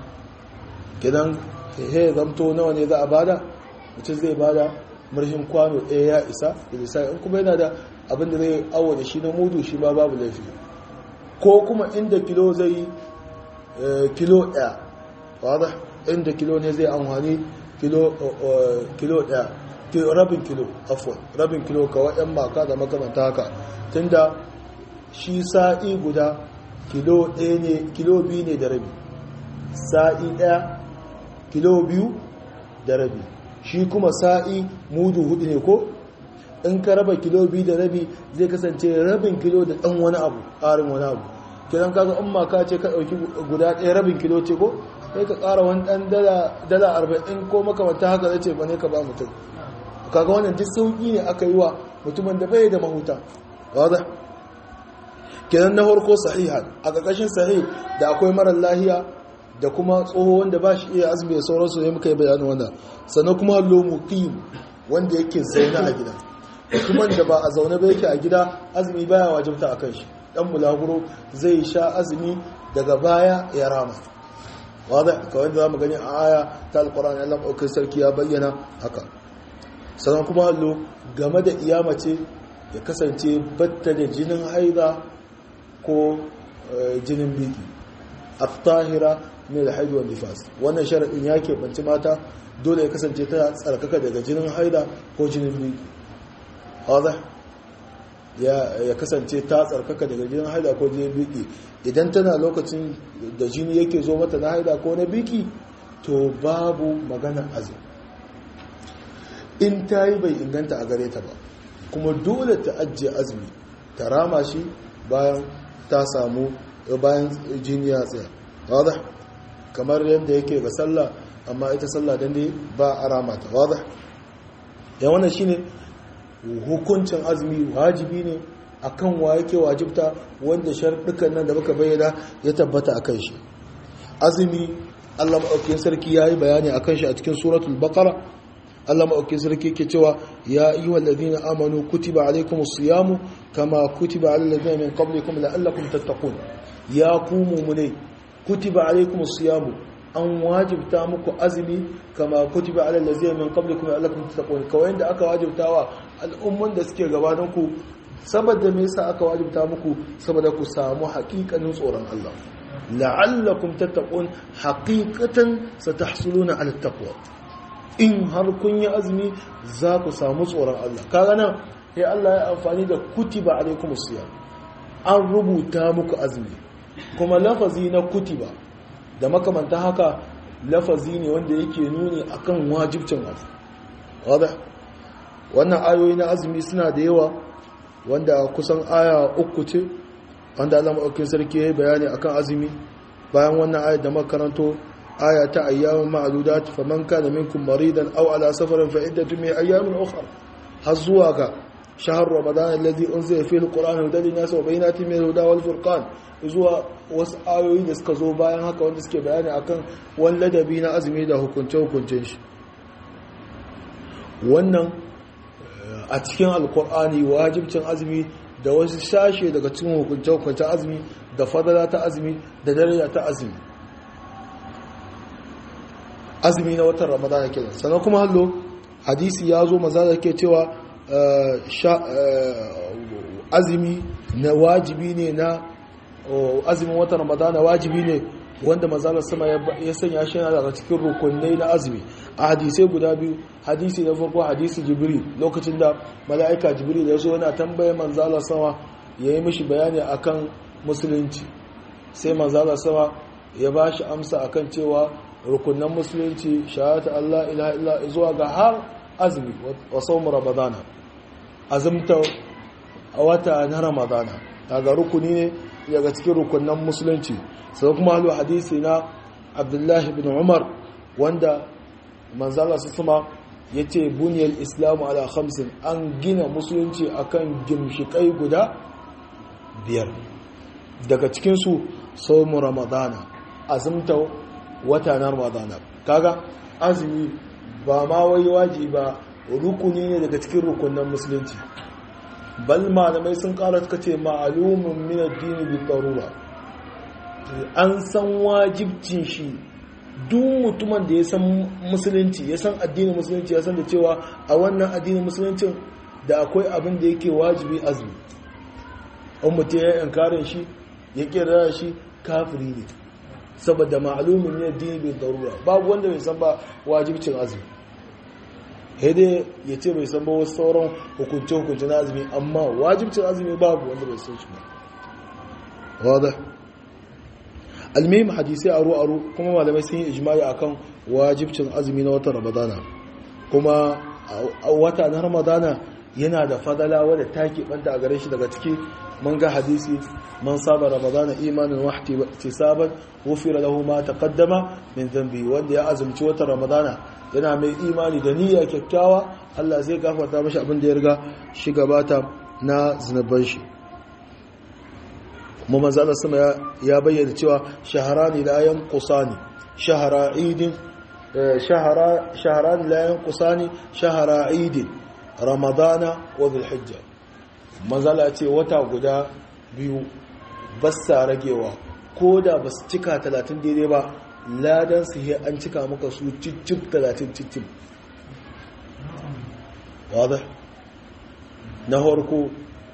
gidan he zamto nawa ne za a bada mutum zai bada murhin kwano ɗaya ya isa da sa'i in kuma yana da abin da zai awo da shi na mudu shi ma babu laifi ko kuma inda kilo zai kilo ɗaya wadda inda kilo ne zai amfani kilo ɗaya rabin kilo afon rabin kilo kawai yan maka da makamanta haka tunda shi sa'i guda kilo ɗaya ne kilo biyu ne da rabi sa'i ɗaya kilo biyu da rabi shi kuma sa'i mudu hudu ne ko in ka raba kilo biyu da rabi zai kasance rabin kilo da ɗan wani abu ƙarin wani abu kiran kaga in maka ce ka ɗauki guda ɗaya rabin kilo ce ko sai ka ƙara wani ɗan dala arba'in ko makamanta haka zai ce ba ne ka ba mutum kaga wannan duk sauƙi ne aka yi wa mutumin da bai da mahuta wadda kenan na farko sahihan a ƙarƙashin sahih da akwai marar lahiya da kuma tsoho wanda ba shi iya azumi da sauransu ne muka yi bayanin wannan sannan kuma hallo muqim wanda yake zaune a gida mutumin da ba a zaune ba yake a gida azumi baya wajibta a kan shi dan mulaguro zai sha azumi daga baya ya rama wadda kawai da zamu gani a aya ta alqur'ani Allah ɗaukar sarki ya bayyana haka sannan kuma hallo game da iyamace ya kasance batta da jinin haida ko jinin biki at-tahira min al-haid wa nifas wannan sharadin ya keɓanci mata dole ya kasance ta tsarkaka daga jinin haida ko jinin biki wadda ya kasance ta tsarkaka daga jinin haida ko jinin biki idan tana lokacin da jini yake zo mata na haida ko na biki to babu magana azumi in ta yi bai inganta a gare ta ba kuma dole ta ajiye azumi ta rama shi bayan ta samu bayan jini ya tsaya wadda kamar yadda yake ga sallah amma ita sallah dan dai ba a rama ta wadda ya wannan shine hukuncin azumi wajibi ne akan wa yake wajibta wanda sharɗukan nan da muka bayyana ya tabbata akan shi azumi Allah maɗaukin sarki ya yi bayani akan shi a cikin suratul baqara Allah maɗaukin sarki ke cewa ya yi wa ladina amanu kutiba alaikum siyamu kama kutiba ala ladina min qablikum la'allakum tattaqun ya ku mumune kutiba alaikum siyamu an wajibta muku azumi kama kutiba ala ladina min qablikum la'allakum tattaqun kawai da aka wajibta wa al'umman da suke gabanin ku saboda me yasa aka wajibta muku saboda ku samu haƙiƙanin tsoron Allah la'allakum tattaqun haqiqatan satahsuluna ala taqwa in har kun yi azumi za ku samu tsoron Allah kaga nan sai Allah ya amfani da kutiba alaikumus siyam an rubuta muku azumi kuma lafazi na kutiba da makamanta haka lafazi ne wanda yake nuni akan wajibcin azumi wada wannan ayoyi na azumi suna da yawa wanda kusan aya uku ce wanda Allah maɗaukin sarki ya yi bayani akan azumi bayan wannan ayat da makaranto aya ta ayyamin ma'adudat faman kana minkum maridan aw ala safarin fa iddatu min ayyamin ukhra har zuwa ga shahar ramadan alladhi unzila fihi alquran hudan linnas wa bayyinatin min al-huda wal furqan zuwa wasu ayoyi da suka zo bayan haka wanda suke bayani akan wani ladabi na azumi da hukunce hukuncen shi wannan a cikin alkur'ani wajibcin azumi da wasu sashe daga cikin hukunce hukuncen azumi da fadala ta azumi da daraja ta azumi azumi na watan ramadana kenan sannan kuma hallo hadisi ya zo maza da ke cewa azumi na wajibi ne na azumin watan ramadana wajibi ne wanda mazalar sama ya sanya shi yana daga cikin rukunai na azumi a hadisai guda biyu hadisi na farko hadisi jibril lokacin da mala'ika jibril ya zo yana tambaye manzalar sama ya yi mishi bayani akan musulunci sai manzalar sama ya ba shi amsa akan cewa rukunan musulunci shahata Allah ilaha illa zuwa ga har azumi wa sawm ramadana azumta a wata na ramadana daga rukuni ne daga cikin rukunan musulunci sai kuma halu hadisi na abdullahi bin umar wanda manzala su sama ya ce buniyar islamu ala khamsin an gina musulunci akan gimshikai guda biyar daga cikinsu saumu ramadana azumta wata na ramadana kaga azumi ba ma wai waji ba rukuni ne daga cikin rukunan musulunci bal malamai sun kara suka ce ma'alumin min addini bi darura an san wajibcin shi duk mutumin da ya san musulunci ya san addinin musulunci ya san da cewa a wannan addinin musuluncin da akwai abin da yake wajibi azumi an mutum ya yi inkarin shi ya kira shi kafiri ne saboda ma'alumin ne addini bi darura babu wanda bai san ba wajibcin azumi dai ya ce bai san ba wasu sauran hukunce-hukunce na azumi amma wajibcin azumi babu wanda bai san shi ba wadda almihim hadisai aro-aro kuma malamai sun yi ijimai akan wajibcin azumi na watan ramadana kuma a wata na ramadana yana da fadala wadda ta keɓanta a gare shi daga ciki man ga hadisi man saba ramadana imanin wahti saban wufira lahu ma taqaddama min dhanbi wanda ya azumci watan ramadana yana mai imani da niyya kyakkyawa Allah zai gafarta mashi abin da ya riga shi gabata na zunuban shi kuma manzo Allah sama ya bayyana cewa shaharani la yanqusani shahara idin shahara shaharani la yanqusani shahara idin ramadana wa dhulhijja manzo Allah ce wata guda biyu bassa ragewa ko da basu cika 30 daidai ba ladan su yi an cika maka su cicip talatin cicip wadda na harko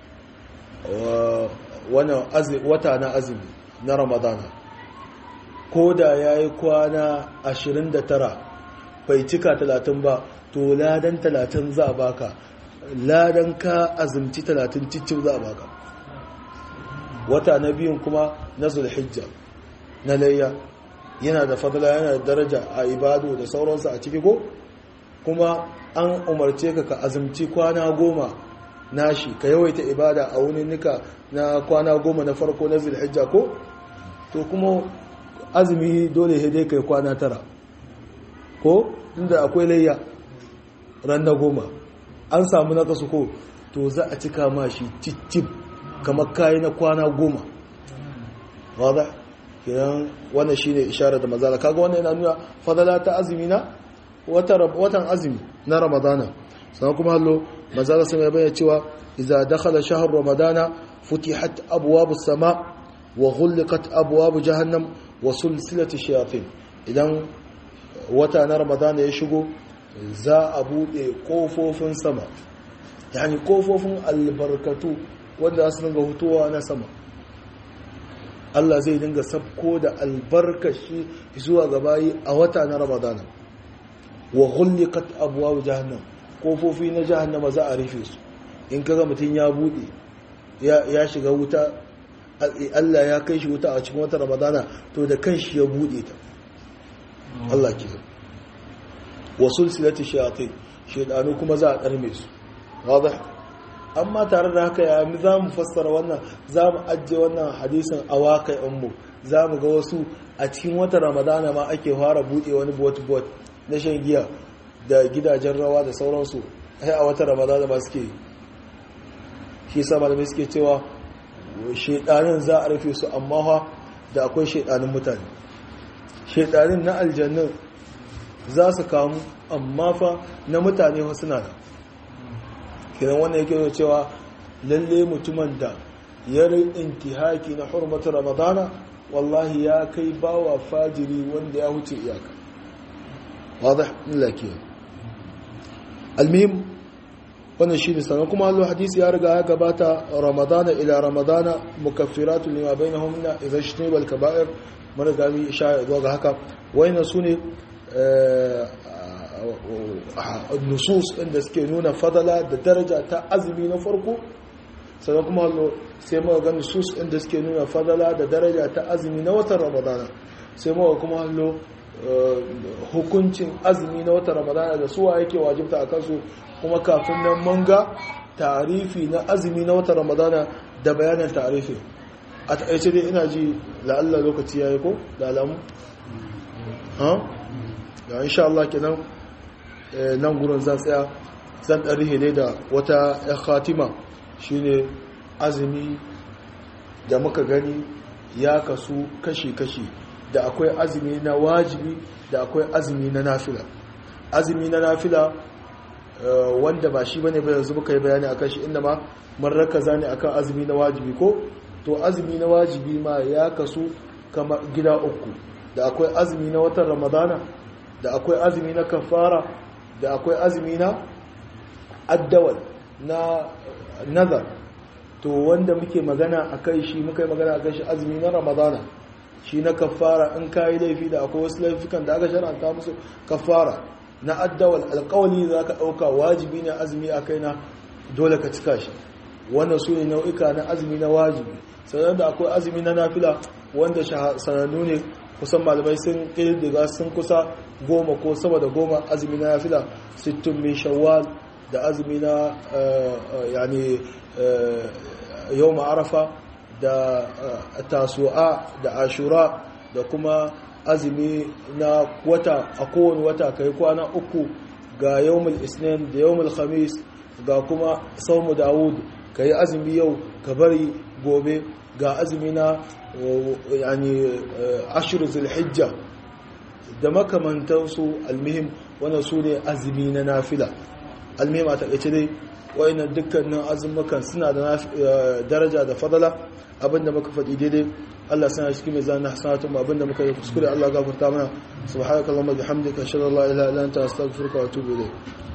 wata na azumi na ramadana ko da ya yi kwana 29 bai cika 30 ba to ladan 30 za a baka ladan ka azumci 30 cicip za a baka wata na biyun kuma na zulhijja na layya yana da fadla yana da daraja a ibadu da sauransu a ciki ko kuma an umarce ka ka azumci kwana goma nashi ka yawaita ibada a wani nika na kwana goma na farko na zilhijja ko to kuma azumi dole dai kai kwana tara ko inda akwai layya ran na goma an samu na kasu ko to za a cika ma shi cicip kamar kayi na kwana goma wadda kiran wannan shine isharar da mazala kaga wannan yana nuna fadala ta azumi na watan azumi na ramadana sannan kuma hallo mazala sai ya bayyana cewa idza dakhala shahr ramadana futihat abwabu sama wa ghulqat abwabu jahannam wa sulsilati shayatin idan wata na ramadana ya shigo za a bude kofofin sama yani kofofin albarkatu wanda su dinga hutuwa na sama Allah zai dinga sabko da albarkashi zuwa gabayi a wata na Ramadana wa ghulliqat abwaab jahannam kofofi na jahannama za a rufe su in kaga mutun ya bude ya shiga wuta Allah ya kai shi wuta a cikin wata Ramadana to da kanshi ya bude ta Allah ke wa sulsilati shayatin shedanu kuma za a karme su wadah amma tare da haka ya za mu fassara wannan za mu ajiye wannan hadisin a waƙai mu za mu ga wasu a cikin wata ramadana ma ake fara buɗe wani bot-bot na shan giya da gidajen rawa da sauransu sai a wata ramadana ba suke shi sa malamai suke cewa shaidanin za a rufe su amma ha da akwai shaidanin mutane shaidanin na aljannin za su kamu amma fa na mutane fa suna da kiran wannan yake da cewa lalle mutumin da ya intihaki na hurmatar ramadana wallahi ya kai bawa fajiri wanda ya huce iyaka wadda lakiya almihim wannan shi ne sannan kuma hallo hadisi ya riga ya gabata ramadana ila ramadana mukaffiratun lima bainahum na idan shi ne kaba'ir mun riga mi isha zuwa ga haka wayannan su ne nusus inda suke nuna fadala da daraja ta azumi na farko sannan kuma hallo sai muka ga nusus inda suke nuna fadala da daraja ta azumi na watan ramadana sai muka kuma hallo hukuncin azumi na watan ramadana da suwa yake wajibta a kansu kuma kafin nan manga tarifi na azumi na watan ramadana da bayanin tarifi a taƙaice dai ina ji la'alla lokaci ya yi ko da alamu ha da insha Allah kenan nan gurin zan tsaya zan ɗan rihe dai da wata ya khatima shine azumi da muka gani ya kasu kashi-kashi da akwai azumi na wajibi da akwai azumi na nafila azumi na nafila wanda ba shi bane ba yanzu muka yi bayani akan shi inda ma mun rakaza ne akan azumi na wajibi ko to azumi na wajibi ma ya kasu kama gida uku da akwai azumi na watan ramadana da akwai azumi na kafara da akwai azumi na addawal na nazar to wanda muke magana akai shi muka yi magana akan shi azumi na ramadana shi na kafara in kayi laifi da akwai wasu laifukan da aka shar'anta musu kafara na addawal alkawali za ka ɗauka wajibi ne azumi a kai na dole ka cika shi wannan su ne nau'ika na azumi na wajibi sannan da akwai azumi na nafila wanda sanannu ne kusan malamai sun ƙirƙiga sun kusa goma ko sama da goma azumi na nafila sittun min shawwal da azumi na yani yau ma'arafa da tasu'a da ashura da kuma azumi na wata a kowane wata kai kwana uku ga yawmul isnin da yawmul khamis ga kuma saumu dawud ka yi azumi yau ka bari gobe ga azumi na yani ashir zulhijja da makamantansu almihim wannan su ne azumi na nafila almihim a taƙaice dai wa'annan dukkanin azumukan suna da daraja da fadala abinda muka faɗi daidai Allah sana cikin mai zana hasanatun abinda muka yi kuskure Allah gafarta mana subhanakallahumma bihamdika ashhadu an la ilaha illa anta astaghfiruka wa atubu ilayk